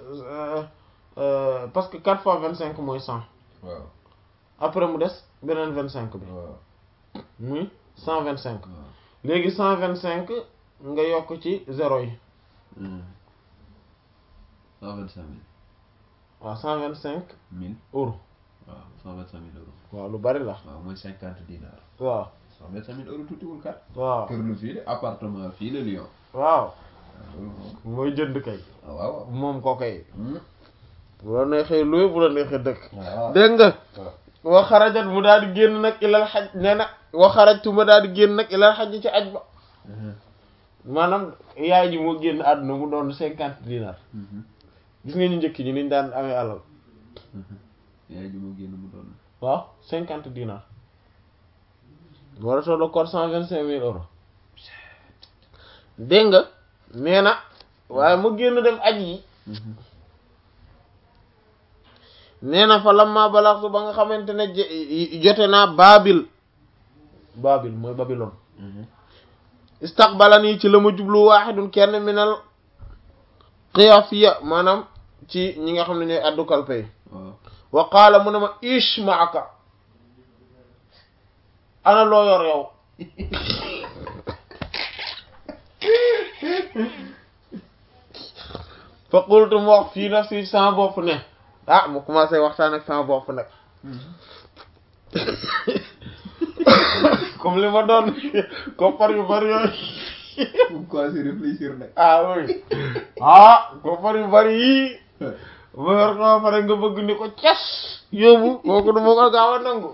parce que quatre fois vingt cinq mooy cent waaw après mu des beneen vingt cinq bi waaw muy cent vingt cinq waaw léegi cent vingt cinq nga yokk ci zéro yi cent vingt cinq mille waaw cent vingt cinq mille euros waaw cent vingt cinq mille euros waaw lu bari la waaw mooy cinquante dinars waaw cent vingt cinq mille euros tuutiwul kat waaw kër lu fii de appartement fii la Lyon waaw loolu moom mooy jënd kay waaw waaw moom ko kay Hmm. bu la neexee luy bu la neexee dëkk waaw dégg nga waaw wa xarajat mu daal di génn nag ilal xaj nee na wa xarajtu ma daal di génn nag ilal xaj ci aj ba Mhm. maanaam yaay ji moo génn àdduna mu doon cinquante dinar Mhm. gis nga ñu njëkk ñi niñ daan amee alal Mhm. yaay ji moo génn mu doon waaw cinquante dinar war a toll kon cent vingt cinq mille euros dégg nga nee na waaye mu génn dem aj yi Mhm. nee na fa lamma balaxtu ba nga xamante ne je- jote naa baabil baabil mooy babilon Mhm. istaqbalani ci la ma jublu waaxidun kenn minal xiyafiya maanaam ci ñi nga xam ne ñooy addu kalpe yi waaw wa qaala mu ne ma ish maaka ana loo yor yow fa qultu mu wax fii nafsi sama bopp ne ah mu commencé waxtaan ak sama bopp nag comme li ma doon koppar yu bari yooyu pourquoi si réfléchir nag ah oui ah koppar yu bari yii ma yor ko ba pare nga bëgg ni ko cas yóbbu kooku du ma ko gaaw a nangu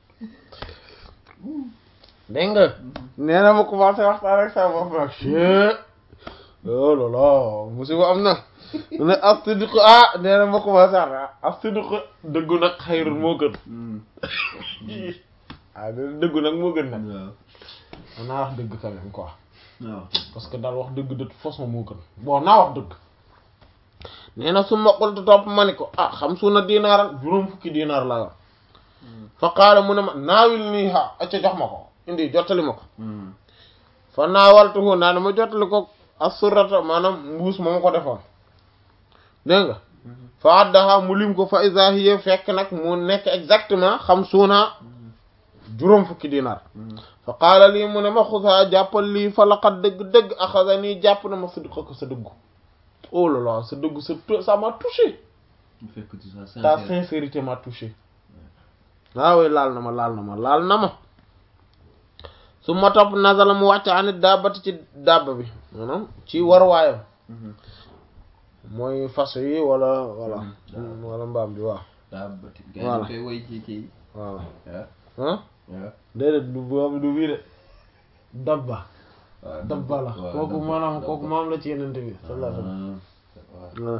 dégg nga nee na ma commencé waxtaan ak sama bopp nag chee oh là là musiba am na mu ne as-sidqu ah nee na ma commencé wax as-sidqu dëggu nag xayrun moo gën Hmm. ah dëggu nag moo gën nag waaw man naa wax dëgg quand même quoi waaw parce que daal wax dëgg de toute façon moo gën bon naa wax dëgg nee na su ma qultu topp ma ni ko ah xam su na dinaaran juróom fukki dinaar laa yor fa qaala mu ne ma naawil nii ha acca jox ma ko indi jottali ma ko Hmm. fa naawaltuhu naa ne ma jottali ko assurata maanaam mbuus ma ma ko defoon dégg nga fa addaha mu lim ko fa iza hiya fekk nag mu nekk exactement xam suuna juróom fukki dinaar Hmm. fa qaala lii mu ne ma xusaa jàppal lii fa laqad dëgg-dëgg axasa nii jàpp na ma sidqa ko sa dëggu oh là là sa dëggu sa ça m'a touché il fait que tu sois ta sincère sincérité m'a touché waaw oui laal na ma laal na ma laal na ma su ma topp nazala mu wàcc anit daabati ci daaba bi maanaam ci warwaayam Mhm. mooy fas yi wala wala Mhm. wala mbaam bi waaw daa bëti gars Voilà. yi koy woy ci kii waaw ah ah waaw déedéet du boobu du bii de dabba waaw dabba la waaw, kooku dabba, maanaam dabba. kooku maam la ci yenente bi sallallahu alayhi wasallam Ah, waaw. voilà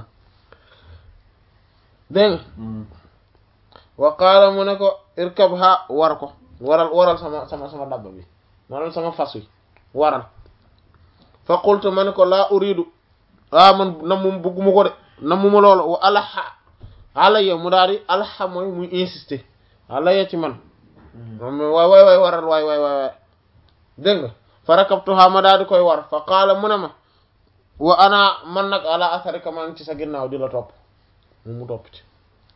dégg nga Hmm. wa qaala mu ne ko irkab ha war ko waral waral sama sama sama dabba bi maanaam sama fas wi waral fa qultu ma ne ko laa uridu ah man nammum bugguma ko de nammuma loolu wa alaxa alaya mu daal di alaxa mooy muy insister alaya ci man Hmm. moom waay waay waay waral waay waay waay waay dégg nga fa rakabtuha ma daal di koy war fa qaala mu ne ma wa ana man nag ala asarika maa ngi ci sa ginnaaw di la topp mu mu topp ci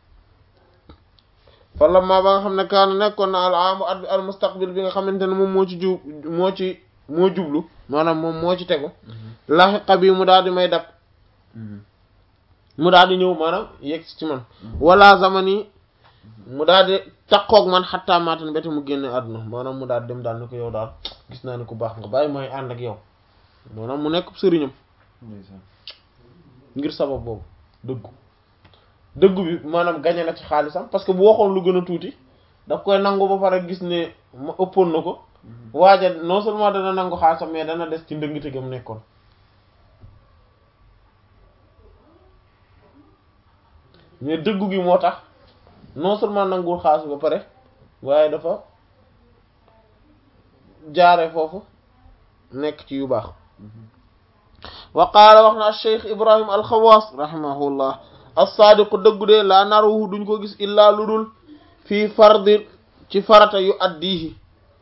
fa lamma ba nga xam ne kaana nekkoon na al aamu at bi al mustaqbil bi nga xamante ne moom moo ci jub moo ci moo jublu maanaam moom moo ci tegu laxiqa bi mu daal di may dab Hmm. mu daal di ñëw maanaam yegg ci man wala zamani mu daal di takkoog man xattaa maatan bete mu génne àdduna maanaam mu daal di dem daal ni ko yow daal gis naa ne ku baax nga bàyyi may ànd ak yow maanaam mu nekk sëriñam ndeysaan. ngir sabab boobu dëggu dëggu bi maanaam gañe na ci xaalisam parce que bu waxoon lu gën a tuuti daf koy nangu ba pare gis ne ma ëppoon na ko waaja non seulement dana nangu xaalisam mais dana des ci ndëngte gam nekkoon mais dëggu gi moo tax non seulement nanguwul xaalis ba pare waaye dafa jaare foofu nekk ci yu baax wa qaala wax na alcheikh ibrahim alxawaas rahimahullah alsaadiqu dëggu de laa naruhu duñ ko gis illaa lu dul fii fardi ci farata yu addihi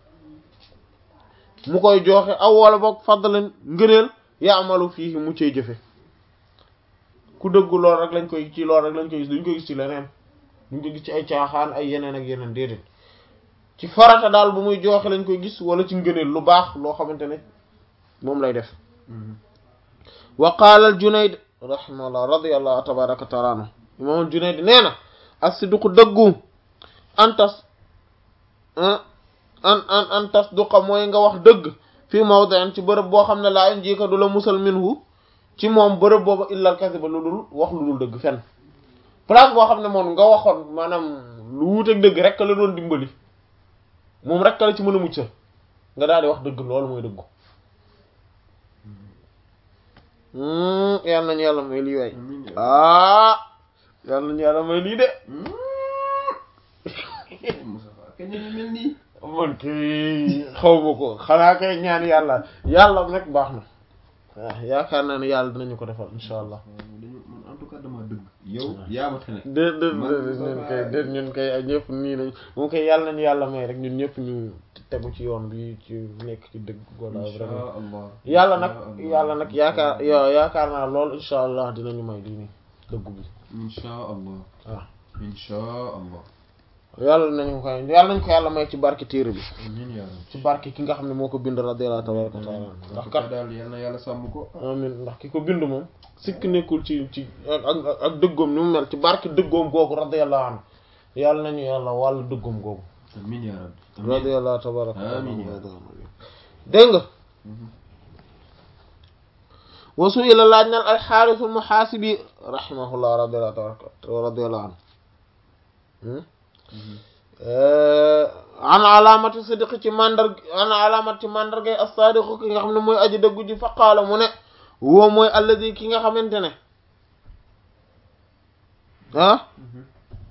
mu koy joxe aw wala boog fadlan ngëneel yaamalu fii mu cay jëfe ku dëggu lool rek lañ koy ci lool rek lañ koy gis duñ ko gis ci leneen duñ ko gis ci ay caaxaan ay yeneen ak yeneen déedéet ci farata daal bu muy joxe lañ koy gis wala ci ngëneel lu baax loo xamante ne moom lay def Hmm. wa qaala al junayd rahimahullah radiyallahu tabaraka wa taala anhu imam Junayd nee na as-sidqu dëggu antas an an an tasduqa mooy nga wax dëgg fii mawdi'in ci bërëb boo xam ne laa yunjiika du la musal minhu ci moom bërëb booba illal kasiba lu dul wax lu dul dëgg fenn place boo xam ne moom nga waxoon maanaam lu wuuteeg dëgg rek la doon dimbali moom rek la ci mën a mucc nga daal di wax dëgg loolu mooy dëggu yàlla nañu yàlla may lii waay amiin yaa ah yàlla nañu yàlla may lii de rabbi. Moustapha kañ la ñu mel nii. man kay xaw ma ko xanaa kay ñaan yàlla yàlla nag baax na waaw yaakaar naa ne yàlla dinañu ko defal insha allah dañu man en tout cas dama dëgg. yow yaa ma tane. déet déet Man déet Moustapha ñun kay déet ñun kay ak ñëpp nii nañ moom kay yàlla nañu yàlla may rek ñun ñëpp ñu tegu ci yoon bi ci nekk ci dëgg wala Insha vraiment Allah. yàlla nag Insha Allah. yàlla nag yaakaar yo yaakaar naa lool insha allah dinañu may lii nii dëggu bi Insha Allah. waaw Insha Allah. yàlla nañu ko yàlla nañ ko yàlla may ci barke téere bi amiin yaa rabbi. ci barke ki nga xam ne moo ko bind radiyallahu tabaraka wa taala en ndax tout kat cas daal yal na yàlla sàmm ko. amin ndax ki ko bind moom sikk nekkul ci ci ak ak ak dëggoom ni mu mel ci barke dëggoom googu radiyallahu anhu yàlla nañu yàlla wàllu dëggoom googu amiin yaa rabbi. amiin. radiyallahu tabaraka wa taala Amiin. dégg nga Mhm. wasu ila laaj naan alxaarisul muhaasibi rahimahullah radiyallahu tabaraka radiyallahu anhu Mhm. an alaamati sidqi ci mandar an alaamati ci mandargay as-sadiqu ki nga xam ne mooy aji dëggu ji fa qaala mu ne woo mooy alladi ki nga xamante ne ah Mhm.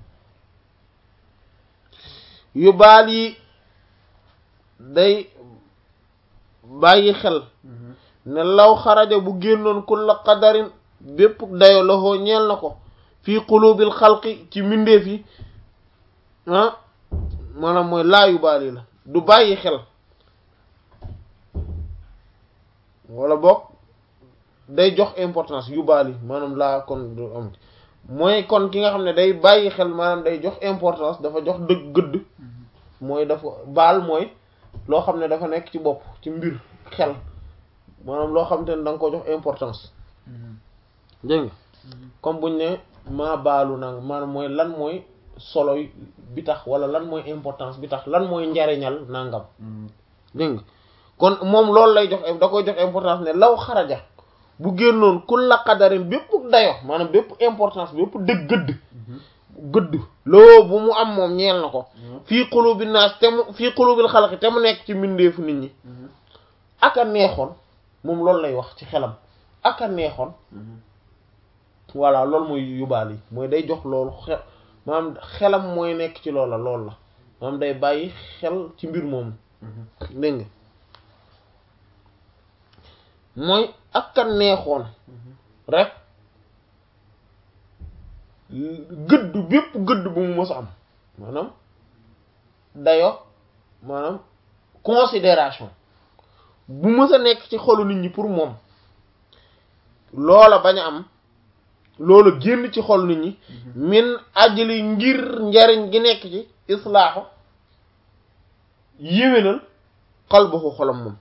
yu baal yi day bàyyi xel Mhm. ne law xaraja bu génnoon kulla qadarin bépp dayo loxoo ñeel na ko fii qulubil xalqi ci mbindeef yi ah maanaam mooy laa yu baal yi la du bàyyi xel wala boog day jox importance yu baal yi maanaam laa kon du am mooy kon ki nga xam ne day bàyyi xel maanaam day jox importance dafa jox dëgg gëdd mooy dafa baal mooy loo xam ne dafa nekk ci bopp ci mbir xel maanaam loo xam te ne da nga ko jox importance Mhm. dégg nga comme buñ ne maa baalu nang maanaam mooy lan mooy solo bi tax wala lan mooy importance bi tax lan mooy njariñal nangam Mhm. dégg nga kon moom loolu lay jox da koy jox importance ne law xaraja bu génnoon kulla qadarin bépp dayo maanaam bépp importance bépp dëgg gëdd Mhm. gëdd loo bu mu am moom ñeel na ko Mhm. fii qulubi naas te mu fii qulubil xalqi te mu nekk ci mbindeefu nit ñi Mhm. aka neexoon moom loolu lay wax ci xelam aka neexoon Mhm. voilà loolu mooy yóbbaal yi mooy day jox loolu xel maanaam xelam mooy nekk ci loola loolu la maanaam day bàyyi xel ci mbir moomu Mhm. dégg nga mooy aka neexoon Mhm. rek gëdd bépp gëdd bu mu mës a am maanaam dayo maanaam considération bu mës a nekk ci xolu nit ñi pour moom loola bañ a am loola génn ci xolu nit ñi min ajli ngir njariñ gi nekk ci islaaxu yéwénal xalbaxu xolam moom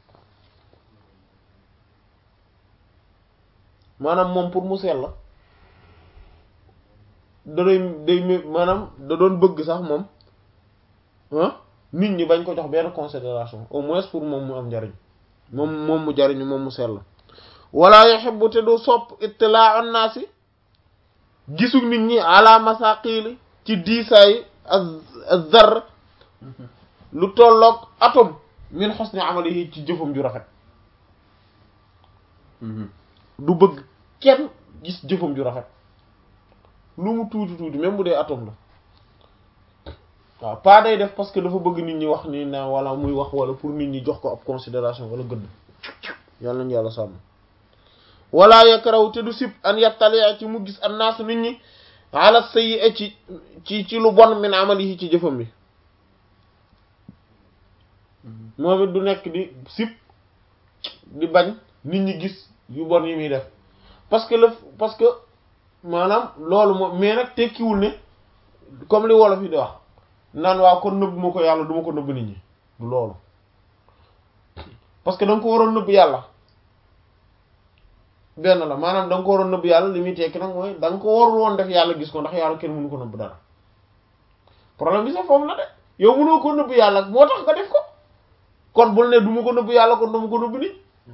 maanaam moom pour mu sell da doy day mé- maanaam da doon bëgg sax moom ah nit ñi bañ ko jox benn considération au moins pour moom mu am njariñ moom moom mu jariñu moom mu sell wala yuhibbu te du sopp ittilaa an naasi gisu nit ñi ala masaqili ci diisaayi az-zarr Mhm. lu tolloog atome min husni amalihi ci jëfam ju rafet Mhm. du bëgg kenn gis jëfam ju rafet lu mu tuuti tuuti même bu dee atome la waaw pas day def parce que dafa bëgg nit ñi wax ni na wala muy wax wala pour nit ñi jox ko ab considération wala gëdd yàlla nañu yàlla sàmm wala yakrahu te du sib an yattalia ci mu gis an naas nit ñi ala sayyi ci ci ci lu bon min amalihi ci jëfam bi Mhm. moom it du nekk di sib di bañ nit ñi gis yu bon yi muy def parce que le parce que maanaam loolu moom mais nag tekkiwul ne comme li wolof yi di wax naan waa kon nëbb ma ko yàlla du ma ko nëbb nit ñi du loolu parce que da nga ko waroon nëbb yàlla benn la maanaam da nga ko waroon nëbb yàlla li muy tekki nag mooy da nga ko warul woon def yàlla gis ko ndax yàlla kenn mënu ko nëbb dara problème bi sax foofu la de yow mënoo ko nëbb yàlla moo tax nga def ko kon bul ne du ma ko nëbb yàlla kon du ma ko nëbb nit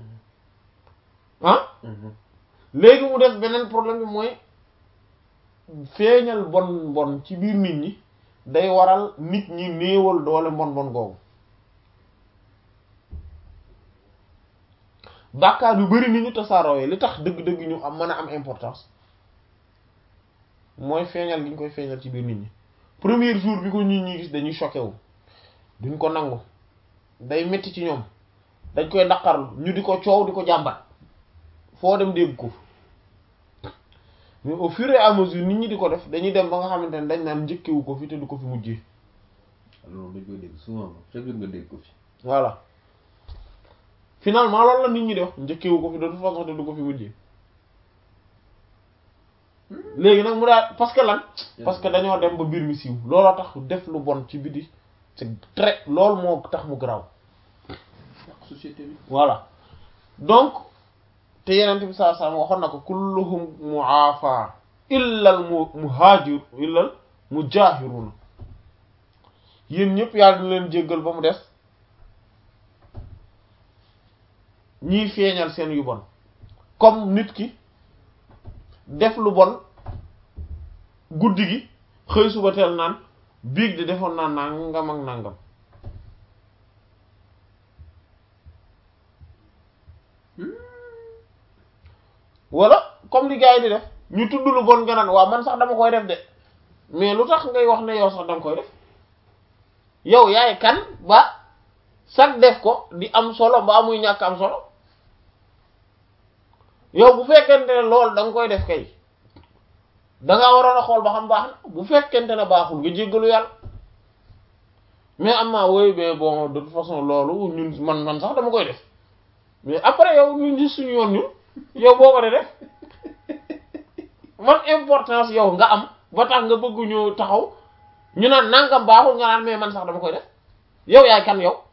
ah léegi mu des beneen problème bi mooy feeñal bon bon ci biir nit ñi day waral nit ñi néewal doole mbon bon googu bàkkaar yu bari ni ñu tasaaroo li tax dëgg-dëgg ñu am mën a am importance mooy feeñal gi ñu koy feeñal ci biir nit ñi premier jour bi ko nit ñi gis dañuy choqué wu duñ ko nangu day metti ci ñoom dañ koy naqarlu ñu di ko coow di ko jàmbat foo dem dégg ko mais au fur et à mesure nit ñi di ko def dañuy dem ba nga xamante ne dañ naan njëkkewu ko fi te du ko fi mujjee loolu dañ koy dégg souvent chaque jour nga dégg ko fi voilà finalement loolu la nit ñi di wax njëkkewu ko fi de toute façon te du ko fi mujjee léegi nag mu daal parce que lan parce que dañoo dem ba mbir mi siiw looloo tax def lu bon ci biti c'est très loolu moo tax mu garaaw yàq société bi voilà donc te yenent bi saa sallam waxoon na ko kulluhum mu'afa illa al mu muhajir illa al mujahiruna yéen ñëpp yàlla dina leen jéggal ba mu des ñiy feeñal seen yu bon comme nit ki def lu bon guddi gi xëy suba teel naan biig de defoon naa nangam ak nangam wala comme li gars yi di def ñu tudd lu bon nga naan waaw man sax dama koy def de mais lu tax ngay wax ne yow sax danga koy def yow yaay kan ba sax def ko di am solo ba muy ñàkk am solo yow bu fekkente ne loolu da nga koy def kay dangaa waroon a xool ba xam baax na bu fekkente ne baaxul nga jéggalu yàlla mais am naa woy mais bon de toute façon loolu ñun man man sax dama koy def mais après yow ñun gis suñu yoon ñun yow boo ko de def man importance yow nga am ba tax nga bëgg ñu taxaw ñu naan nangam baaxul nga naan mais man sax dama koy def yow yaay kan yow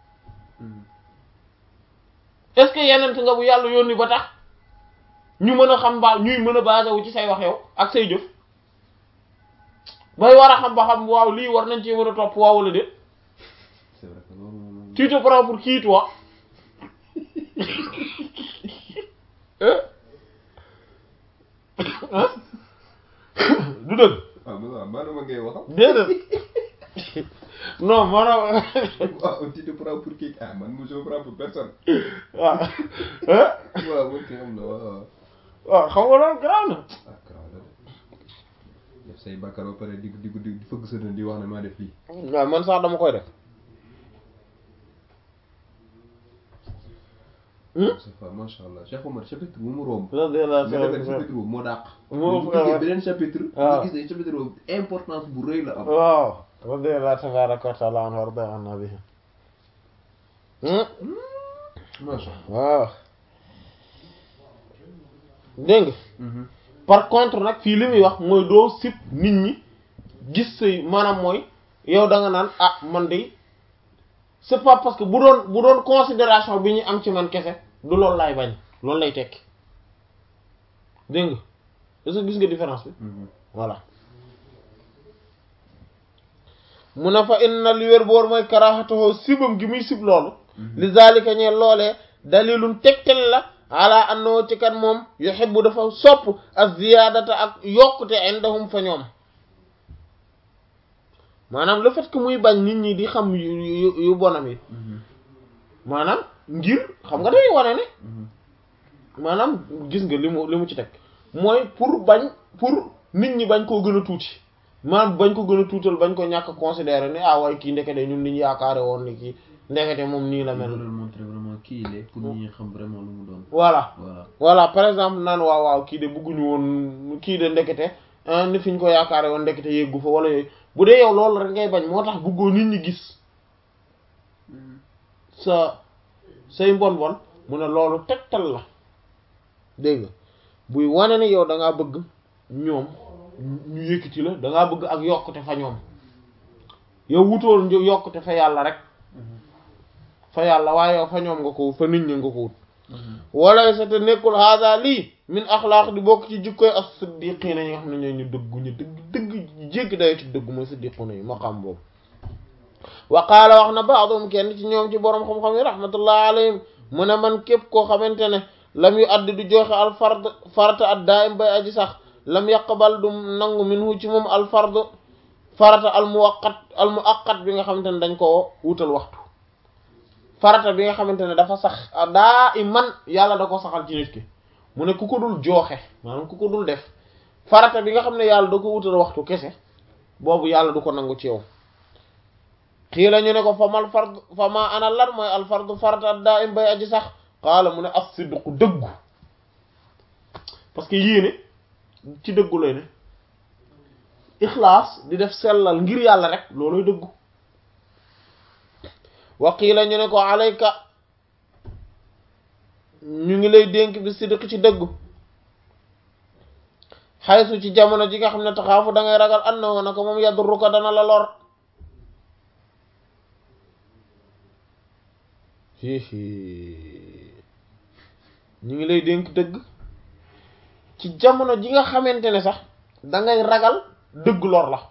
est-ce que yenent nga bu yàlla yónni ba tax ñu mën a xam ba ñuy mën a basé wu ci say wax yow ak say jëf bay war a xam ba xam waaw lii war nañ ci mën a topp waaw wala déet c'est vrai que loolu moom tu te prends pour qui toi ah du dëgg waaw mais waaw maanaam ngay waxam déedéet non maanaam waaw tu te prends pour qui ah man je me prends pour personne waaw waaw man ki xam la waaw waaw xam nga loolu garaaw na ah garaaw la de def say bàkkaar ba pare di di di fëgg sa dënn di wax ne maa def lii waaw man sax dama koy def c'est pas macha allah Cheikh Omar chapitre bu mu romb radiyallahu nga defee ta'ala chapitre boobu moo dàq Moo bu fa- fekkee beneen chapitre waaw. nga gis ne chapitre boobu importance bu rëy la am waaw radiyallahu tabaraka wa ta'ala anhu warda anna bihi macha allah waaw dégg nga par contre nag fii li muy wax mooy doo sip nit ñi gis say maanaam mooy yow da nga naan ah man de c'est pas parce que bu doon bu doon considération bi ñu am ci man kese du loolu laay bañ loolu lay tekki dégg nga est-ce que gis nga différence bi voilà mu ne fa inna li wér boor mooy karaxatoo sibam gi muy sib loolu li zalika ñee loolee dalilun tegtal la ala annoo ci kat moom yuhibbu dafa sopp ak ziyaadata ak yokkute indahum fa ñoom maanaam le fait que muy bañ nit ñi di xam yu yu yu bonam yi maanaam ngir xam nga day wane ne maanaam gis nga li mu li mu ci teg mooy pour bañ pour nit ñi bañ koo gën a tuuti maanaam bañ ko gën a tuutal bañ ko ñàkk considérer ne ah waaye kii ndekete ñun li ñu yaakaare woon ni kii ndekete moom nii la mel loolu montrer vraiment kii il est pour nit ñi xam vraiment lu mu doon voilà voilà voilà par exemple naan waaw waaw kii de bëgguñu woon kii de ndekete ah ni fi ñu ko yaakaare woon ndekete yeggu fa wala yooyu bu dee yow loolu rek ngay bañ moo tax bëggoo nit ñi gis sa say mbon bon mu ne loolu tegtal la dégg nga buy wane ne yow da ngaa bëgg ñoom ñu yëkkati la da ngaa bëgg ak yokkute fa ñoom yow wutool ñu yokkute fa yàlla rek fa yàlla waaye yow fa ñoom nga ko wut fa nit ñi nga ko wut walay sa te nekkul haada lii min axlaaq di bokk ci jikkoy as siddiqiina ñi nga xam ne ñoo ñu dëggu ñu dëgg dëgg jéggi dayo ci dëgg mooy siddiquuna yi maqaam boobu wa qaala wax na baadum kenn ci ñoom ci boroom xam-xam yi rahmatullah alayhim mu ne man képp koo xamante ne lam yu addi du joxe al fard farata ad daa'im bay aji sax lam yaqbal du nangu minhu ci moom al fard farata al muwaqqat al muaqqat bi nga xamante ne dañ ko wutal waxtu farata bi nga xamante ne dafa sax daa i man yàlla da ko saxal ci nit ki mu ne ku ko dul jooxe maanaam ku ko dul def farata bi nga xam ne yàlla da ko wutal waxtu kese boobu yàlla du ko nangu ci yow xii la ñu ne ko fa mal fard fa ma ana lan mooy al fardu farata daa im bay aji sax xaala mu ne as sidqu dëggu parce que yéene ci dëggu lay ne ixlaas di def sellal ngir yàlla rek looloy dëggu waqiila ñu ne ko alayka ñu ngi lay dénk bi sidq ci dëggu xaysu ci jamono ji nga xam ne taxaafu da ngay ragal an na woon ko moom yadurru ko dana la lor ñu ngi lay dénk dëgg ci jamono ji nga xamante ne sax da ngay ragal dëgg lor la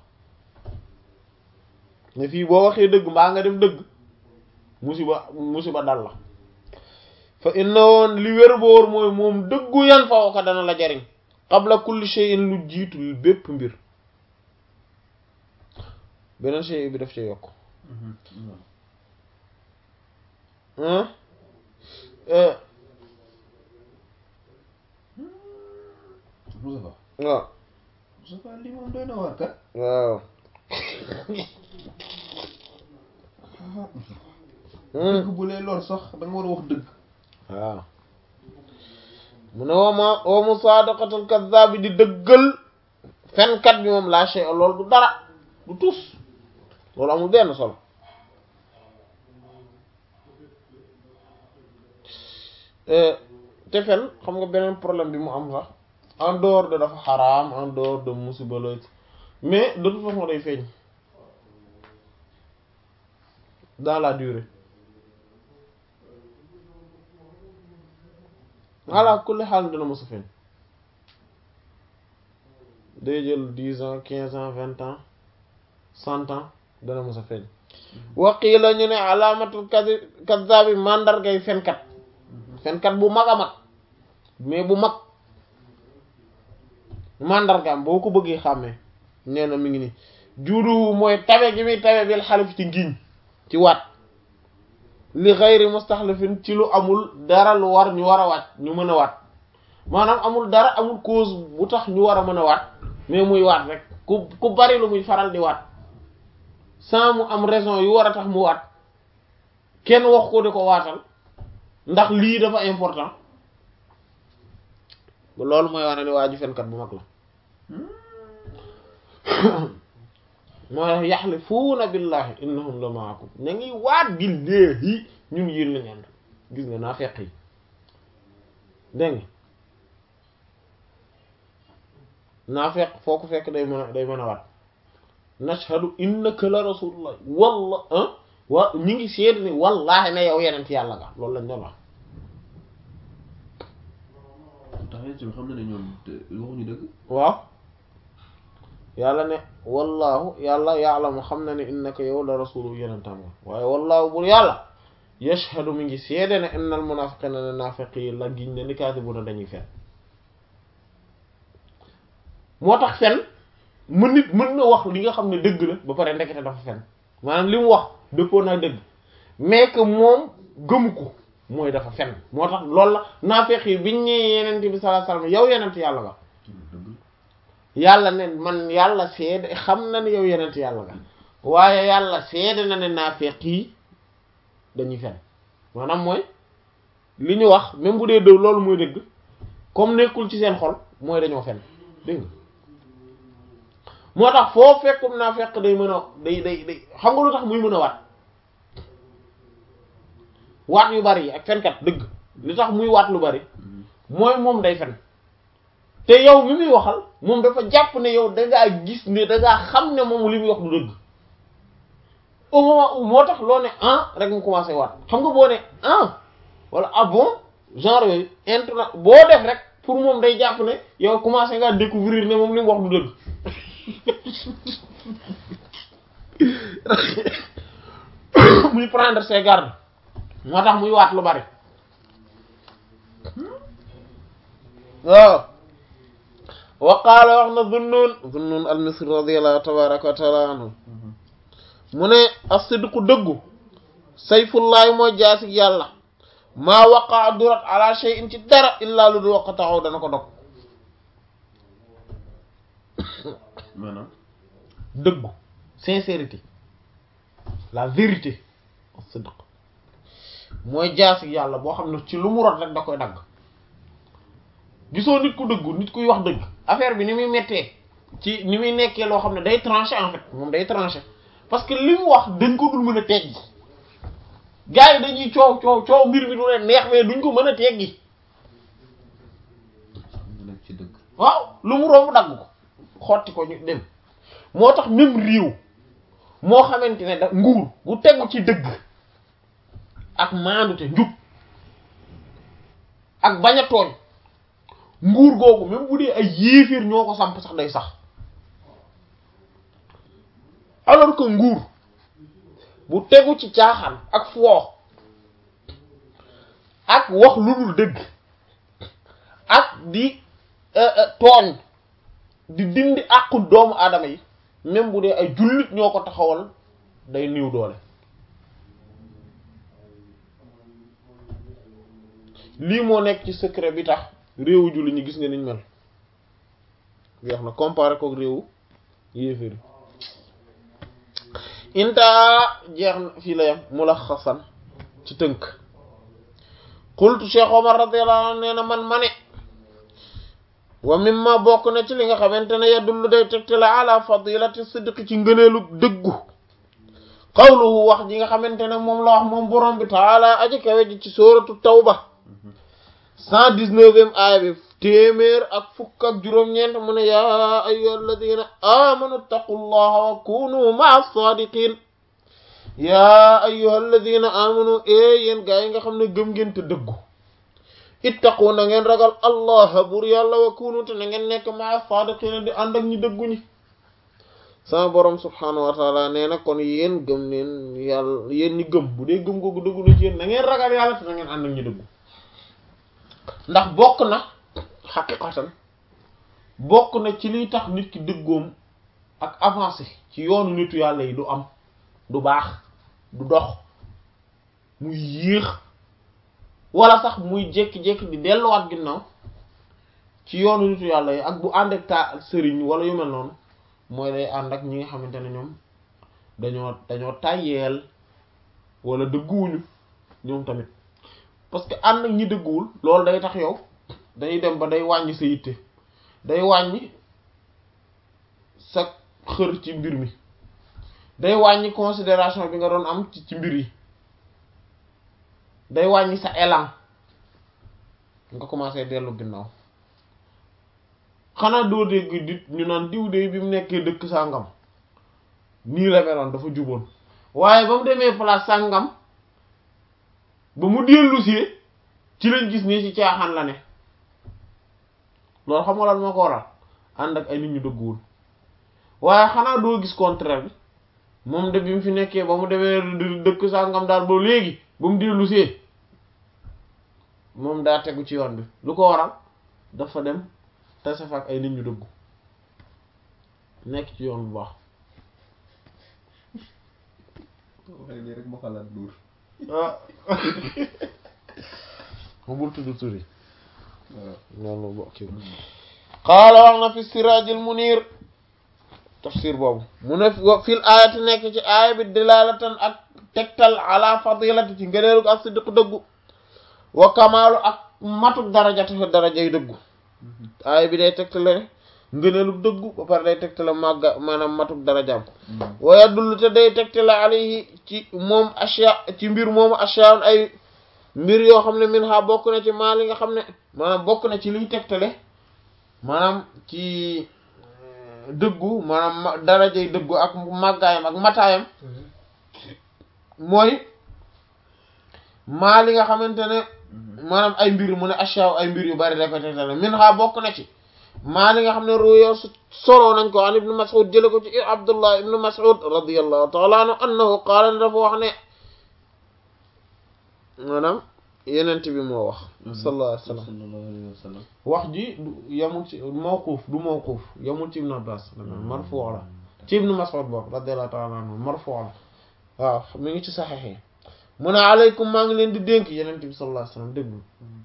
ne fii boo waxee dëgg mbaa nga def dëgg musiba musiba dal la fa inna woon li wér boor mooy moom dëggu yan fa ko dana la jariñ qabla kulli shay'in lu jiitu bépp mbir beneen shay bi daf ci yokk Moustapha waaw Moustapha lii moom doy na waar kat waaw dëgg bu lay lor sax da nga war a wax dëgg waaw mu ne wooma woomu saadaqatul kazzab bi di dëggal fenkat bi moom laa shay loolu du dara du tus loolu amul benn solo te fen xam nga beneen problème bi mu am sax en dehors de dafa xaraam en dehors de musiba la mais de toute façon day feeñ dans la durée voilà kulli xaal dina mos a feeñ day jël dix ans quinze ans vingt ans cent ans dana mos a feeñ waqiila ñu ne alaamatul kadi kazzaabi mandargay fenkat fenkat bu mag a mag mais bu mag mandargaam boo ko bëggee xàmmee nee na mi ngi ni juudu mooy tabe gi muy tabe bil xalif ci ngiñ ci waat li xayri mustaxlifin ci lu amul dara lu war ñu war a waat ñu mën a waat maanaam amul dara amul cause bu tax ñu war a mën a waat mais muy waat rek ku ku bari lu muy faral di waat sans mu am raison yu war a tax mu waat kenn wax ko di ko waatal ndax lii dafa important loolu mooy wane ni waa ji fenkat bu mag la mooy yaxlifuuna billahi innahum la maakum ña ngi waat billahi ñun yéen lañu ànd gis nga naa fekk yi dégg nga naa fekk foo ko fekk day mën a day mën a waat nashhadu innaka la rasulullah walla ah wa ñi ngi seet ni wallahi ne yow yeneen ci yàlla nga loolu lañ doon wax tax yéen si xam na ne ñoom waxuñu dëgg waaw yàlla ne wallahu yàlla ya'lamu xam na ne innaka yow la rasulu yenentam nga waaye wallahu bur yàlla yashhadu mi ngi seede ne innal munafiqina ne naafiq yi la giñ ne ni kaasibuna dañuy fen moo tax fen mën nit mën na wax li nga xam ne dëgg la ba pare ndekete dafa fen maanaam li mu wax dëppoo naa dëgg mais que moom gëmu ko mooy dafa fen moo tax loolu la naafiq yi biñ ñee yenent bi sallallahu alayhi wasallam yow yenent yàlla nga yàlla ne man yàlla seede xam na ne yow yenent yàlla nga waaye yàlla seede na ne naafeq yi dañuy fen maanaam mooy li ñu wax même bu dee dëw loolu mooy dëgg comme nekkul ci seen xol mooy dañoo fen dégg nga moo tax foo fekkum naafeq day mën a day day day xam nga lu tax muy mën a waat waat yu bari yi ak fenkat dëgg li tax muy waat lu bari mooy moom day fen te yow mi muy waxal moom dafa jàpp ne yow dangaa gis ne dangaa xam ne moom li muy wax du dëgg au moment où moo tax loo ne ah rek mu commencé waat xam nga boo ne ah wala ah bon genre yooyu internet boo def rek pour moom day jàpp ne yow commencé nga découvrir ne moom li mu wax du dëgg muy prendre ses gardes moo tax muy waat lu bari waaw wa qaala wax na Zunnun Zunnun al-Misri radiyallahu tabaraka wa taala anhu mu ne as-sidqu dëggu sayfullahi mooy jaasig yàlla maa waqaa durat ala shay'in ci dara illaa lu du waqa taxaw dana ko dog maanaam dëggu sincérité la vérité as-sidq mooy jaasig yàlla boo xam ne ci lu mu rot rek da koy dagg gisoo nit ku dëggu nit kuy wax dëgg affaire bi ni muy mettee ci ni muy nekkee loo xam ne day tranché en fait moom day tranché parce que li mu wax dañ ko dul mën a teggi gars yi dañuy coow coow coow mbir mi du leen neex mais duñ ko mën a teggi mu nekk ci dëgg waaw lu mu romb dagg ko xotti ko ñu dem moo tax même réew moo xamante ne da nguur gu tegu ci dëgg ak maandute njub ak bañ a tooñ nguur googu même bu dee ay yéeféer ñoo ko samp sax day sax alors que nguur bu tegu ci caaxaan ak foo ak wax lu dul dëgg ak di tooñ di dindi àqu doomu aadama yi même bu dee ay jullit ñoo ko taxawal day niw doole lii moo nekk ci secret bi tax réewu jullit ñi gis nga niñ mel jeex na comparé kook réewu yéeféri inta jeex na fii la yam mulaxasan ci tënk qultu Cheikh Omar radiyallahu anhu nee na man ma ne wa mimma bokk na ci li nga xamante ne yadullu day tegte la ala fadilati sidqi ci ngëneelu dëggu qawluhu wax ji nga xamante ne moom la wax moom borom bi taala aji kawe ji ci sóoratu tawba cent dix-neuvième aaya bi téeméer ak fukk ak juróom-ñeent mu ne yaa ayyuha alladina amanu taqullaha wa kunu ma'a sadiqin yaa ayyuha alladina amanu e yéen gaa yi nga xam ne gëm ngeen te dëggu ittaqu na ngeen ragal allah bur yàlla wa kunu te na ngeen nekk ma'a sadiqin di ànd ak ñi dëggu ñi sama borom subhanahu wa taala nee na kon yéen gëm neen yàlla yéen ñi gëm bu dee gëm googu dëggu na ci yéen na ngeen ragal yàlla te na ngeen ànd ak ñi dëggu ndax bokk na xaqiqatan bokk na ci liy tax nit ki dëggoom ak avancé ci yoonu nitu yàlla yi du am du baax du dox muy yéex wala sax muy jékki-jékki di delluwaat ginnaaw ci yoonu nitu yàlla yi ak bu ànd ak ta sëriñ wala yu mel noonu mooy day ànd ak ñi nga xamante ne ñoom dañoo dañoo tàyyeel wala dëgguwuñu ñoom tamit parce que ànd ak ñi dëgguwul loolu day tax yow day dem ba day wàññi sa yitte day wàññi sa xër ci mbir mi day wàññi considération bi nga doon am ci ci mbir yi day wàññi sa élan nga commencé dellu ginnaaw xanaa doo dégg dit ñu naan diw de bi mu nekkee dëkk sàngam nii la meloon dafa juboon waaye ba mu demee place sàngam ba mu dellusee ci lañ gis nii ci caaxaan la ne loolu xam nga lan moo ko waral ànd ak ay nit ñu dëgguwul waaye xanaa doo gis contraire bi moom de bi mu fi nekkee ba mu demee dëkk sàngam daal ba léegi ba mu dellusee moom daa tegu ci yoon bi lu ko waral dafa dem tase fa ak ay nit ñu dëggu nekk ci yoon bu baax waxee nii rek ma xalaat duur ah ma bul tudd turi waaw noonu bokki qaala wax na fi siraajil munir tafsir boobu mu ne fil aayati nekk ci aaya bi dilalatan ak tegtal ala fadilati ci ngëneelu ak siddiq dëggu wa kamaalu ak matuk darajati darajay dëggu aaya bi day tegtale ngëneelu dëggu ba pare day tegtale màgga maanaam matuk darajaam wa yadullu te day tegtale alayhi ci moom asya ci mbir moomu asyaun ay mbir yoo xam ne min ha bokk na ci maa li nga xam ne maanaam bokk na ci liy tegtale maanaam ci dëggu maanaam darajay dëggu ak màggaayam ak mataayam mooy maa li nga xamante ne maanaam ay mbir mu ne ashaaw ay mbir yu bari da ko tegtale min ha bokk na ci maa li nga xam ne ruyo soloo nañ ko an ibnu mas'ud jële ko ci abdullah ibnu mas'ud radiyallahu ta'ala anhu annahu qaala ne dafa wax ne maanaam yenent bi moo wax sallallahu alayhi wa sallam sallallahu alayhi wa sallam wax ji du yamul ci mawquuf du mawquuf yamul ci ibnu abbas marfu la ci ibnu mas'ud boobu radiyallahu ta'ala anhu marfu la waaw mi ngi ci saxiix yi mu ne aleykum maa ngi leen di dénk yenent bi sallallahu alayhi wa sallam déglu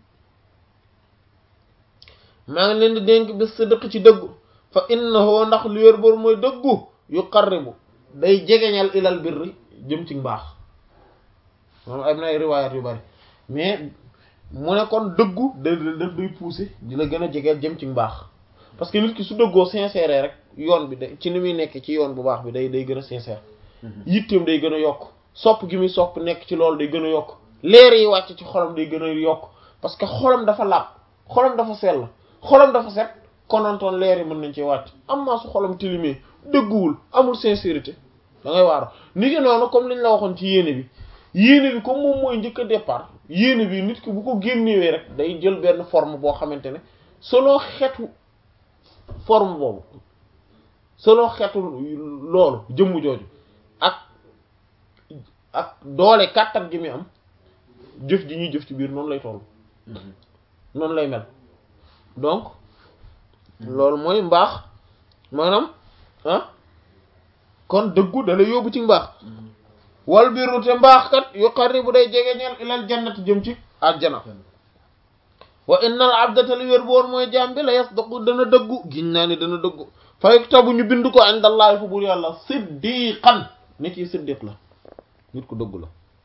maa ngi leen di dénk bi sidq ci dëggu fa innahu ndax lu yor bor mooy dëggu yuqarribu day jegeñal ilal birri jëm ci mbaax moom am na ay riwayat yu bari mais mu ne kon dëggu da daf day pousser di la gën a jegeel jëm ci mbaax parce que nit ki su dëggoo sincère rek yoon bi day ci ni muy nekk ci yoon bu baax bi day day gën a sincère yitteem day gën a yokk sopp gi muy sopp nekk ci loolu day gën a yokk leer yi wàcc ci xolam day gën a yokk parce que xolam dafa laab xolam dafa sell xolam dafa set konontoon leer yi mën nañ ci wàcc am maa su xolam tilimee dëgguwul amul sincérité da ngay waaru ni ngi noonu comme liñ la waxoon ci yéene bi yéene bi comme moom mooy njëkk a départ yéene bi nit ki bu ko génnewee rek day jël benn forme boo xamante ne selon xeetu forme boobu selon xeetu loolu jëmm jooju ak ak doole kàttan gi muy am jëf ji ñuy jëf ci biir noonu lay toll noonu lay mel donc loolu mooy mbaax maanaam ah kon dëggu da lay yóbbu ci mbaax wal biru te mbaax kat yuqarribu day jege ñeel ilal jannati jëm ci àjjana wa innal abdata li wér boor mooy jaam bi la yasdaqu dana dëggu giñ naa ni dana dëggu fa yuktabu ñu bind ko indallahi fa buur yàlla siddiqan nit ki siddiq la nit ku dëggu la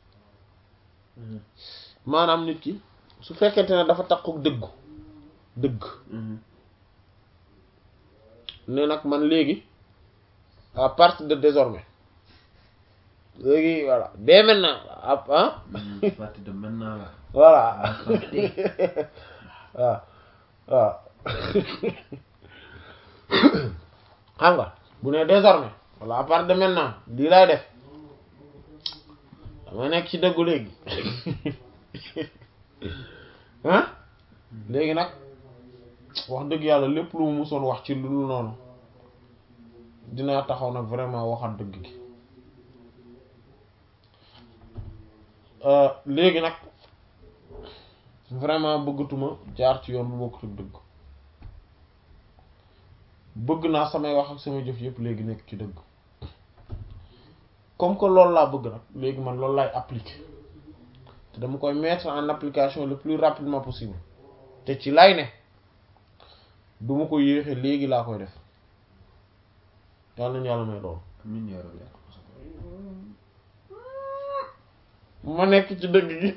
maanaam nit ki su fekkente ne dafa takku dëggu dëgg ne nag man léegi à partir de désormais léegi voilà dès maintenant ah à partir de maintenant là voilà waaw waaw xam nga bu ne désormais wala à partir de maintenant lii laay def dama nekk ci dëggu léegi ah léegi nag wax dëgg yàlla lépp lu mu musoon wax ci lu noonu dinaa taxaw nag vraiment waxat dëgg gi léegi nag vraiment bëggatuma jaar ci yoon bu bokkut ak dëgg bëgg naa samay wax ak samay jëf yëpp léegi nekk ci dëgg comme que loolu laa bëgg nag léegi man loolu laay appliquer te dama koy mettre en application le plus rapidement possible te ci lay ne du ma ko yéexee léegi laa koy def yàlla nañu yàlla may loolu amiin yaa rabbi ma nekk ci dëgg gi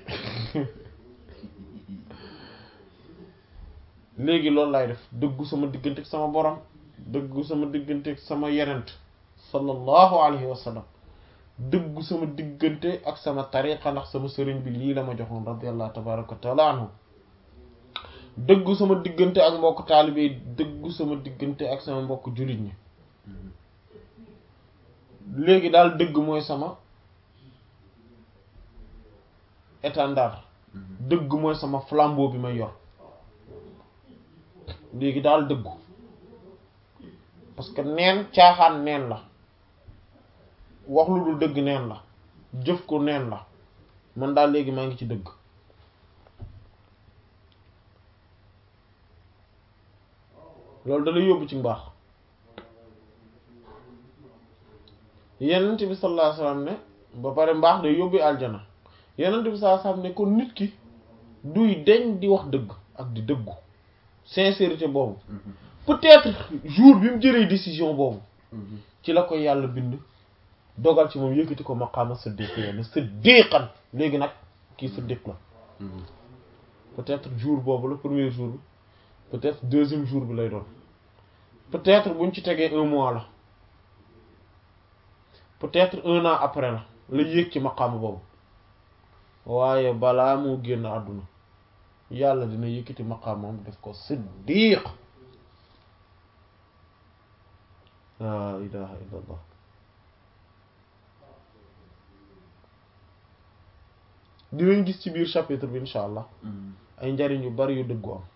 léegi loolu laay def dëggu sama diggante ak sama borom dëggu sama diggante ak sama yenent sallallahu alayhi wa sallam dëggu sama diggante ak sama tariqa ndax sama sëriñ bi lii la ma joxoon radiyallahu tabaraka wa taala anhu dëggu sama diggante ak mbokk taalibe yi dëggu sama diggante ak sama mbokk jullit ñi léegi daal dëgg mooy sama étendard dëgg mooy sama flambeau bi may yor léegi daal dëggu parce que neen caaxaan neen la wax lu dul dëgg neen la jëf ko neen la man daal léegi maa ngi ci dëgg loolu da lay yóbbu ci mbaax yenent bi sallallahu alayhi wasallam ne ba pare mbaax day yóbbu aljana yenent bi sallallahu alayhi wasallam ne kon nit ki duy deñ di wax dëgg ak di dëggu sincérité boobu peut-être jour bi mu jëlee décision boobu ci la koy yàlla bind dogal ci moom yëkkati ko maqaama siddiq yenn siddiqan léegi nag kii siddiq la peut-être jour boobu la premier jour bi peut-être deuxième jour bi lay doon peut-être buñ ci tegee un mois la peut-être un an après la la yéeg ci maqaama boobu waaye balaa moo génn àdduna yàlla dina yëkkati maqaamam def ko siddiq laa ilaha illa allah dinañ gis ci biir chapitre bi insha allah ay njariñ yu bari yu dëggu am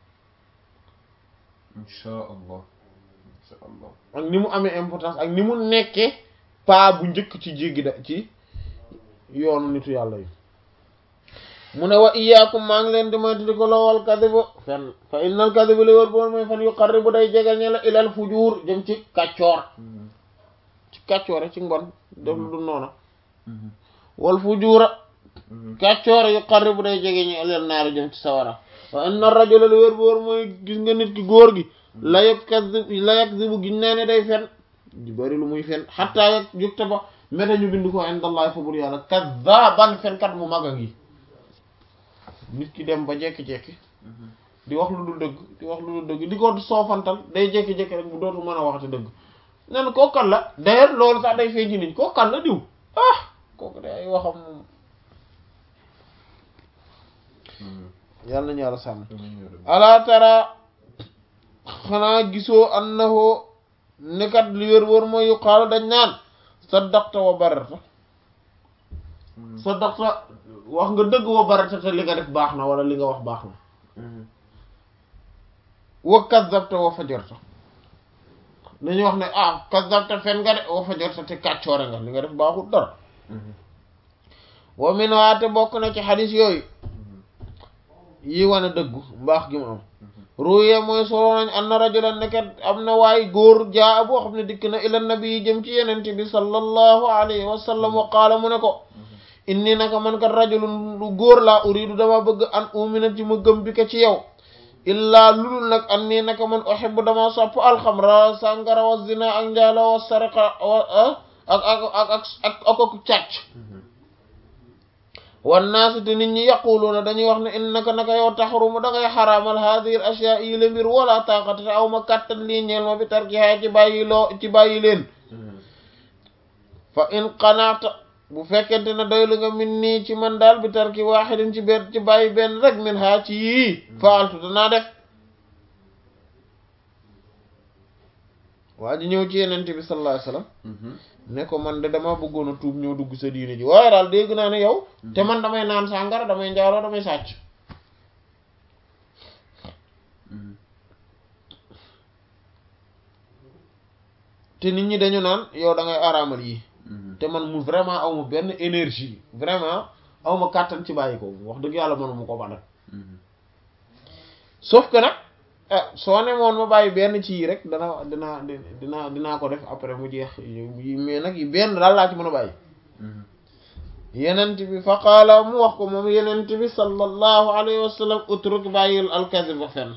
insha allah insha allah ak ni mu amee importance ak ni mu nekkee paa bu njëkk ci jéggi da ci yoonu nitu yàlla yi mu ne wa iyaakum maa ngi leen di moytu di ko lowal kadiba fen fa innal kadiba li wër boon mooy fan yu qarribu day jegeñe la ilal fujuur jëm ci kàccoor ci kàccoore ci mbon def lu noona wal fujuura kàccoor yu qarribu day jegeñe ilal naari jëm ci sawara wa inna rajula li wër boon mooy gis nga nit ki góor gi la yakzib la yakzibu giñ naa ne day fen di bari lu muy fen xatta yak jukta ba meta ñu bind ko indallahi fa bur yàlla kazzaban fenkat mu mag a ngi nit ki dem ba jekki-jekki di wax lu dul dëgg di wax lu dul dëgg di ko soofantal day jekki-jekki rek bu dootu mën a waxati dëgg nen kooku kan la d'ailleurs loolu sax day feeñ ci nit kooku kan la diw ah kooku day ay waxam moom yàlla nañu yàlla sàmm ala tara xanaa gisoo annahu nekat li wér wóor mooy yu xaalu dañ naan saddaqta wa barata saddaqta wax nga dëgg wa barata te li nga def baax na wala li nga wax baax na wa kazzabta wa fajarta dañuy wax ne ah kazzabta fen nga de wa fajarta te kàccoore nga li nga def baaxul dara wa min waate bokk na ci xadis yooyu yi wane dëggu mbaax gi mu am ruye mooy solo nañ anna rajulan nekkat am na waay góor jaa boo xam ne dikk na ila nabi yi jëm ci yenente bi sallallahu alayhi wa sallam wa qaala mu ne ko inni naka man kat rajulun lu góor laa uridu dama bëgg an umina ci ma gëm bi ko ci yow illaa lulul nag an nii naka man uhibbu dama sopp alxamra sàngara wa zina ak njaalo wa sariqa wa ak ak ak ak ak ak ak càcc wan naasu te nit ñi yaquluuna dañuy wax ne innaka naka yow taxrumu da ngay xaraamal haadihi al ashyaa yi la mbir wala taqata te aw ma kàttan lii ñeel ma bi tarkihaa ci bàyyi loo ci bàyyi leen fa in qanaata bu fekkente ne doylu nga min nii ci man daal bi tarki waaxidin ci benn ci bàyyi benn rek min haa ci yii faaltu danaa def waa ji ñëw ci yenente bi sallallahu alayhi wasallam ne ko man de dama bëggoon a tuub ñëw dugg sa diine ji waaye daal dégg naa ne yow te man damay naan sàngara damay njaaloo damay sàcc te nit ñi dañu naan yow da ngay araamal yi te man mu vraiment aw ma benn énergie vraiment aw ma kàttan ci bàyyi ko wax dëgg yàlla mënuma ko ba nag sauf que nag ah soo ne moon ma bàyyi benn ci yi rek dana dinaa dinaa dinaa ko def après mu jeex yi mais nag yi benn daal laa ci mën a bàyyi yenent bi fa qaala mu wax ko moom yenent bi sallallahu alayhi wa sallam utruk bàyyil alkazib ba fenn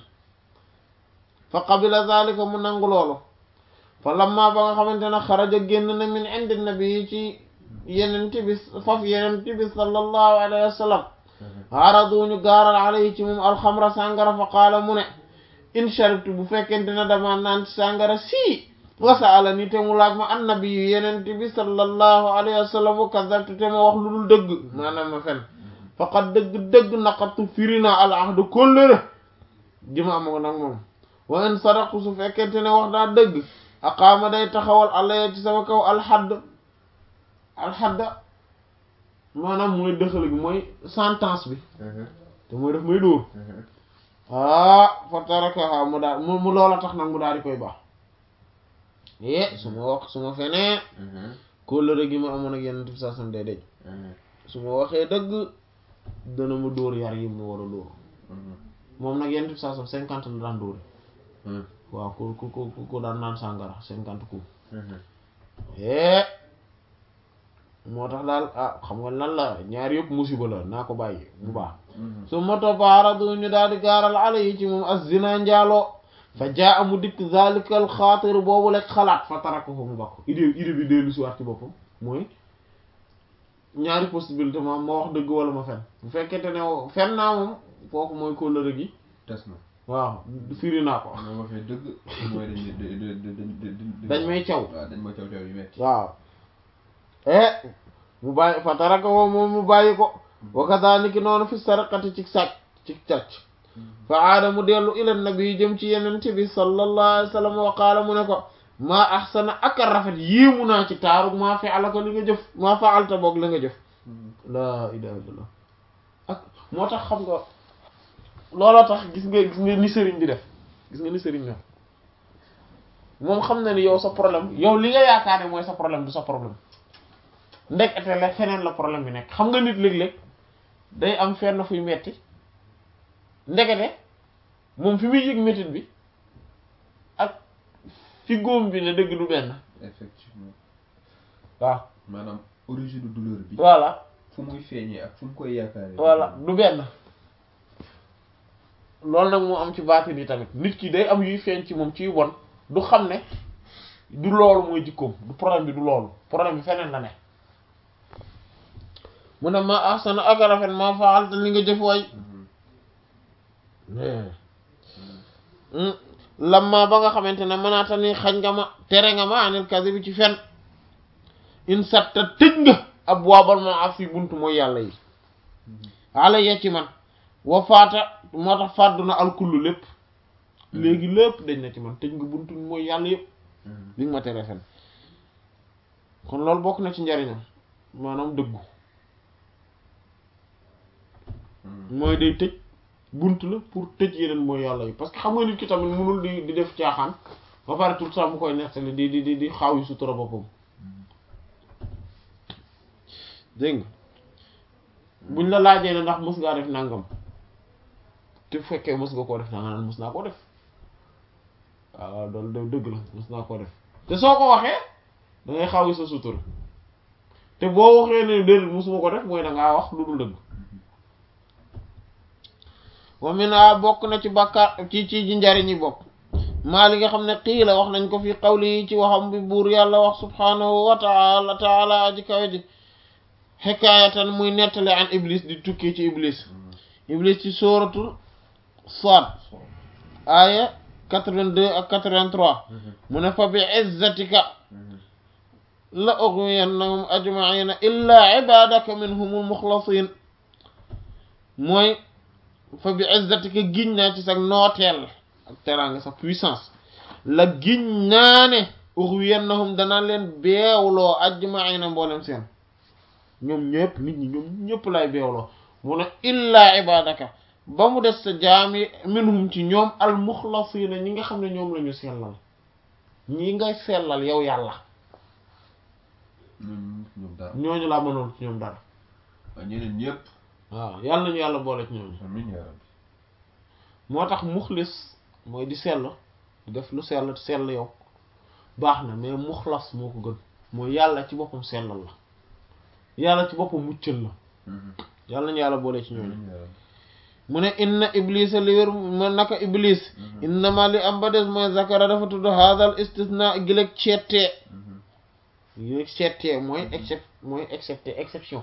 fa qabila zalika mu nangu loolu fa lamma ba nga xamante ne xaraja génn na min indi nabi ci yenent bi faf yenent bi sallallahu alayhi wa sallam aradu ñu gaaral alayhi ci moom alxamra sàngara fa qaala mu ne in sharibtu bu fekkente ne dama naan sàngara sii wasaala ni te mu laaj ma annabi yu yenente bi sallallahu alayhi wa sallam wa kadabtu te ma wax lu dul dëgg maanaam ma fen faqad dëgg-dëgg naqatu firi naa al ahdu kóllëre ji ma am ko nag moom wa in sadaqtu su fekkente ne wax naa dëgg aqaama day taxawal alaya ci sama kaw alxadd alxadda maanaam mooy dëxal gi mooy sentence bi te mooy def may dóor ah fa tarakaha mu daal mu mu loola tax nag mu daal di koy baax eh su ma wax su ma fenee kóllëre gi ma amoon ak yenn tib sasam day dej su ma waxee dëgg dana ma dóor yar yi mu war a dóor moom nag yenn tib sasam cinquante la daan dóori waaw ku ku ku ku daan naan sàngara cinquante coups eh moo tax daal ah xam nga lan la ñaar yëpp musiba la naa ko bàyyi bu baax su ma toppaaradu ñu daal di gaaral ala yi ci moom az-zina njaaloo fa jaa amu dikk zalikal xaatir boobu lekk xalaat fa taraka ko mu bakk idée idée bi dellu si waat ci boppam mooy ñaari possibilité ma ma wax dëgg wala ma fen bu fekkente ne fen naa moom kooku mooy kóllëre gi tas na waaw firi naa ko moo waxee dëgg mooy dañ dañ may caw waaw dañ ma caw caw yu metti waaw eh mu bàyyi fa taraka ko moom mu bàyyi ko wa kadhalika noonu fi sarqati ci sàcc ci càcc fa aada mu dellu ila nabi jëm ci yenente bi sallallahu alayhi wa sallam wa qaala mu ne ko maa ahsana ak a rafet yéemu naa ci taaru maa faala ko li nga jëf maa faalta boog li nga jëf laa ilaha illallah ak moo tax xam nga looloo tax gis nga gis nga ni sëriñ bi def gis nga ni sëriñ def moom xam na ni yow sa problème yow li nga yaakaar ne mooy sa problème du sa problème ndekete la feneen la problème bi nekk xam nga nit léeg-léeg day am fenn fuy metti ndekete moom fi muy yëg métit bi ak fi góom bi ne dëgg du benn effectivement waaw maanaam origine douleur bi voilà fu muy feeñee ak fu mu koy yaakaaree voilà du benn loolu nag moo am ci baatin yi tamit nit ki day am yuy feeñ ci moom ciy won du xam ne du loolu mooy jikkoom du problème bi du loolu problème bi feneen la ne mu ne ma ahsana ak a rafet ma faalta li nga jëf way lamma ba nga xamante ne mënaata ni xañ nga ma tere nga ma anil kadhibi ci fen in satta tëj nga ab waabal ma af fi buntu mooy yàlla yi ala ya ci man wa faata moo tax fàddu na alkullu lépp léegi lépp dañ na ci man tëj nga buntu mooy yàlla yëpp li nga ma tere fen kon loolu bokk na ci njariñam maanaam dëggu mooy day tëj bunt la pour tëj yeneen mooy yàlla yi parce que xam nga nit ki tamit mënul di di def caaxaan ba pare tout ça mu koy nettali di di di di xaaw yi sutura boppam dégg nga buñ la laajee ne ndax mës ngaa def nangam te fekkee mës nga koo def nanga naan mës naa koo def waaw loolu dëgg la mës naa koo def te soo ko waxee da ngay xaaw yi sa sutura te boo waxee ne déedéet mësuma ko def mooy da ngaa wax lu dul dëgg wa mina bokk na ci bàkkaar ci ci ji njariñ yi bokk maa li nga xam ne xii la wax nañ ko fi xawli yi ci waxam bi buur yàlla wax subhanahu wa taala taala aji kawe ji xikaayatan muy nettale an iblis di tukkee ci iblis iblis ci sóoratul Saad aaya 82 ak 83 mu ne fa bi izzatika la ughwiyannahum ajma'ina illa ibadaka minhumul mukhlasin mooy fa bi izzatika giñ naa ci sa nooteel ak teraanga sa puissance la giñ naa ne ughwiyannahum danaa leen beewloo ajma'ina mboolem seen ñoom ñëpp nit ñi ñoom ñëpp lay beewloo mu ne illaa ibadaka ba mu des sa jaam yi minhum ci ñoom al muxlasiina ñi nga xam ne ñoom la ñu sellal ñi ngay sellal yow yàlla ñooñu ñoom dara ñooñu laa mënoon ci ñoom dara waaye ñeneen ñëpp waaw yàlla nañu yàlla boole ci ñooñu amiin yaa rabbi moo tax muxlis mooy di sell di def lu sell sell yow baax na mais muxlas moo ko gën mooy yàlla ci boppam sellal la yàlla ci boppam muccal la yàlla nañu yàlla boole ci ñooñu amiin yaa rabbi mu ne inna iblisa li wér ma naka iblis innama li am ba des mooy zakara dafa tudd hadal istisna gileg cettee gileg cettee mooy excep mooy excepté exception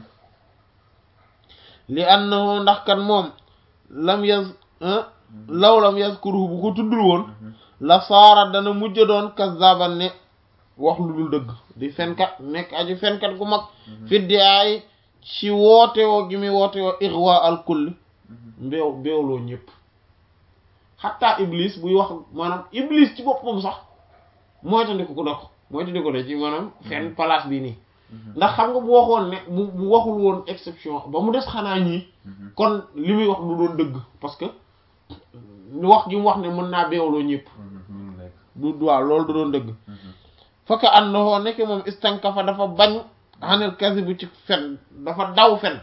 li annahu ndax kan moom lam yaz law lam yazkuruhu bu ko tuddul woon la saara dana mujj doon kazaban ne wax lu dul dëgg di fenkat nekk aji fenkat gu mag fiddi ay ci woote woo gi muy woote woo ixwa al kulli mbeew mbeewloo ñëpp xataa iblis buy wax maanaam iblis ci boppam sax mooy tandiku ko dox mooy tandiku de ci maanaam fenn place bi nii ndax xam nga bu waxoon ne bu bu waxul woon exception ba mu des xanaa ñii kon li muy wax du doon dëgg parce que wax gi mu wax ne mën naa beewloo ñëpp mënu nekk du waaw loolu du doon dëgg fakka annahu nekk moom istankafa dafa bañ xanel kasi bu ci fen dafa daw fen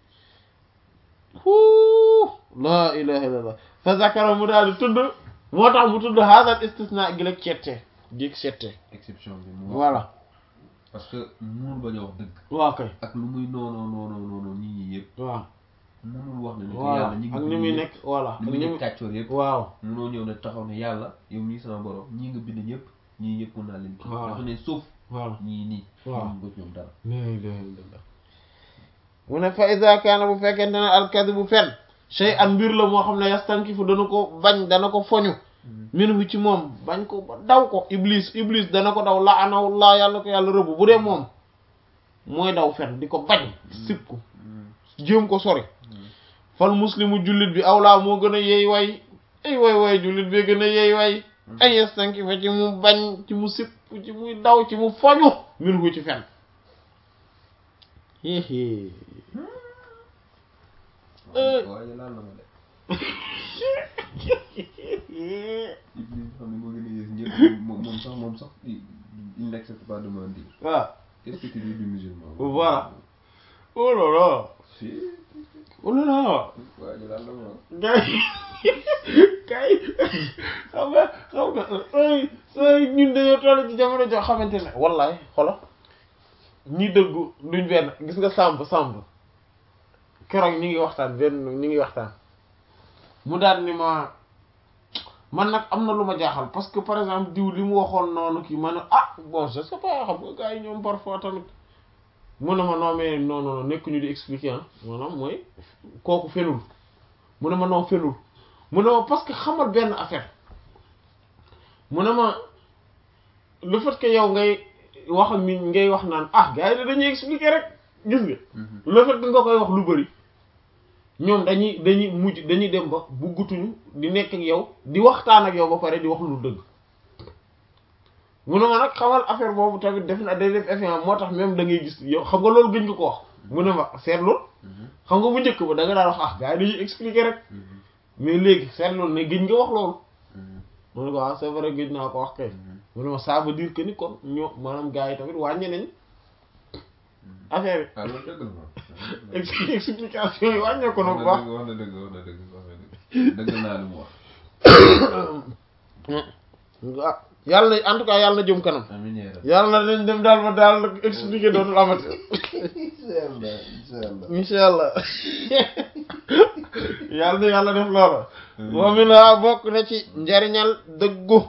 huu laa ilaha illallah fa zakara mu daal di tudd moo tax mu tudd hadal istisna gi la cettee géeg settee exception bi mu wax voilà parce que mënul bañ a wax dëgg waaw kay ak lu muy noonoo noonoo noonoo nit ñi yëpp waaw mënul wax ne ne que voilà yàlla ñi ak ngi ni muy bind nekk voilà ñëpp ni muy nekk kàccoor yëpp waaw mënoo ñëw ne taxaw ne yàlla yow mii sama borom ñii nga bind ñëpp ñii ñëpp mën naa leen kii Waaw. dafa ne sauf voilà ñii nii Waaw. mënul ko ci ñoom dara la ilaha illallah mu ne fa iza kaana bu fekkente ne alkadibu fen shay an mbir la moo xam ne yastankifu dana ko bañ dana ko foñu minhu ci moom bañ ko ba daw ko iblis iblis dana ko daw la anawullah yàlla ko yàlla rëbb bu dee moom mooy daw fen di ko bañ sib ko jéem ko sori fal muslimu jullit bi awlaa moo gën a yeey way ay way way jullit bi gën a yeey way ay yastankifa ci mu bañ ci mu sib ci muy daw ci mu foñu minhu ci fen hihi Eh. waaye laal na ma de Iblis xam ne moo gën a yées ñëpp moom moom sax moom sax il il n'accepte pas de mentir. waaw Qu'est-ce que tu dis du musulman Voilà. oh là là Si. oh là là waa ñu daal la ma. gars yi gars yi xam nga xam nga ay ay ñun dañoo toll ci jamono joo xamante ne wallaay xolo ñi dëggu duñ benn gis nga sàmb sàmb keroog ñi ngi waxtaan benn ñi ngi waxtaan mu daal ni ma man nag am na lu ma jaaxal parce que par exemple diw li mu waxoon noonu kii ma ne ah bon je sais pas xam nga gars yi ñoom parfois tamit mu ne ma non mais non non nekk ñu di expliquer ah maanaam mooy kooku fenul mu ne ma non fenul mu ne ma parce que xamal benn affaire mu ne ma le fait que yow ngay wax ak nit ngay wax naan ah gars yi de dañuy expliquer rek gis nga le fait que nga koy wax lu bari ñoom dañuy dañuy mujj dañuy dem ba buggutuñu di nekk ak yow di waxtaan ak yow ba pare di wax lu dëgg mu ne ma nag xamal affaire boobu tamit def na day def effet moo tax même da ngay gis yow xam nga loolu gën nga ko wax mu ne ma seetlu xam nga bu njëkk ba da nga daan wax ah gars yi dañuy expliquer rek mais léegi seetlu ne gëj nga wax loolu mu ne ko ah c'est vrai gëj naa ko wax kay mu ne ma ça veut dire que ni kon ñoo maanaam gars yi tamit wàññi nañ affaire ah loolu dëgg la moom. yi ex- explication yi wàññeeku na bu baax wax na dëgg wax na dëgg wax na dëgg dëgg naa lu mu wax. ah yàlla na en tout cas yàlla na jëm kanam amiin yaa rabbi. yàlla na leen dem daal ba daal expliquer dootul amati incha allah incha allah. insha allah yàlla na yàlla def loolu wa mina bokk na ci njariñal dëggu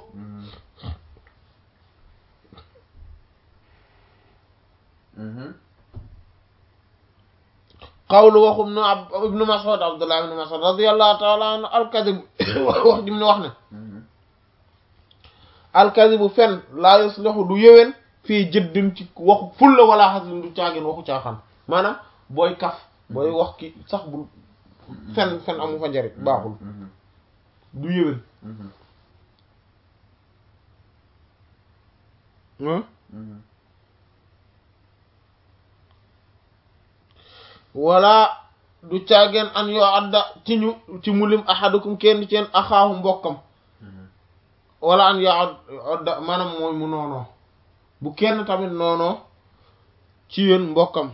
qawlu waxum nu ab ibnu mas'ud abdullah ibnu mas'ud radiyallahu ta'ala anhu alkadib wax jim ne wax ne alkadibu fen laa yuslihu du yëwén fii jëddin ci waxu fulla wala xaslin du caagin waxu caaxaan maanaam booy kaf booy wax ki sax bu fen fen amu fa njariñ baaxul du yëwén wala du caageen an yoo adda ci ñu ci mulim ahadukum kenn ci yeen axaahu mbokkam wala an yoo adda maanaam mooy mu noonoo bu kenn tamit noonoo ci yéen mbokkam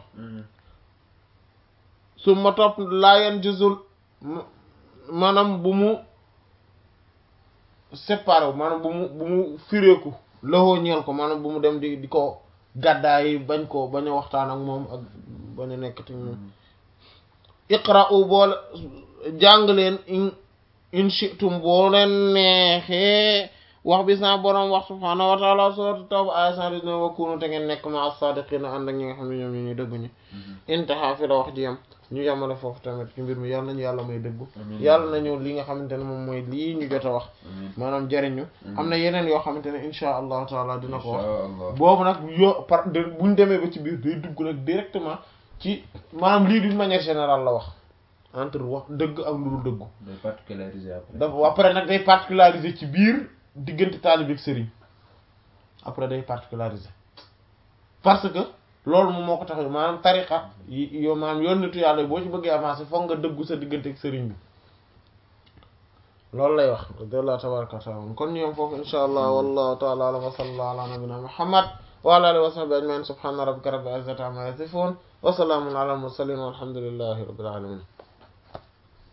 su ma topp laayen gisul maanaam bu mu séparé wu maanaam bu mu bu mu fireeku loxoo ñeel ko maanaam bu mu dem di di ko gàddaay bañ ko bañ a waxtaan ak moom ak bañ a nekkati moom iqra'u boole jàng leen in in shi'tum boo leen neexee wax bi sa boroom wax subhaanahu wa ta'ala sourate Tawba aya cent dix-neuf wa kunu te ngeen nekk ma as-saadiqiina ànd ak ñi nga xam ne ñoom ñu ñuy dëggu ñi intaha fi la wax ji yam ñu yamale foofu tamit ci mbir mi yàlla nañu yàlla may dëggu yàlla nañu li nga xamante ne moom mooy lii ñu jot a wax maanaam jariñu am na yeneen yoo xamante ne insha allahu taala dina ko wax boobu nag yo par de buñ demee ba ci biir day dugg nag directement ci maanaam lii d'une manière générale la wax entre wax dëgg ak lu dul dëggu day particularisé après. dafa après nag day particulariser ci biir diggante taalibe ak sëriñ après day particulariser parce que loolu moom moo ko tax maanaam tariqa yi yow maanaam yoon nitu yàlla boo ci bëggee avancer foog nga dëggu sa diggante ak sëriñ bi loolu lay wax radiyallahu tabaraka wa taala kon ñoom foofu insha allah wallahu taala alam wa sallallahu ala nabina muhammad wa ala alihi wa sahbihi ajmain subhana rabbika rabbil izzati amma yasifun wa salamun ala al mursalin walhamdulillahi rabbil alamin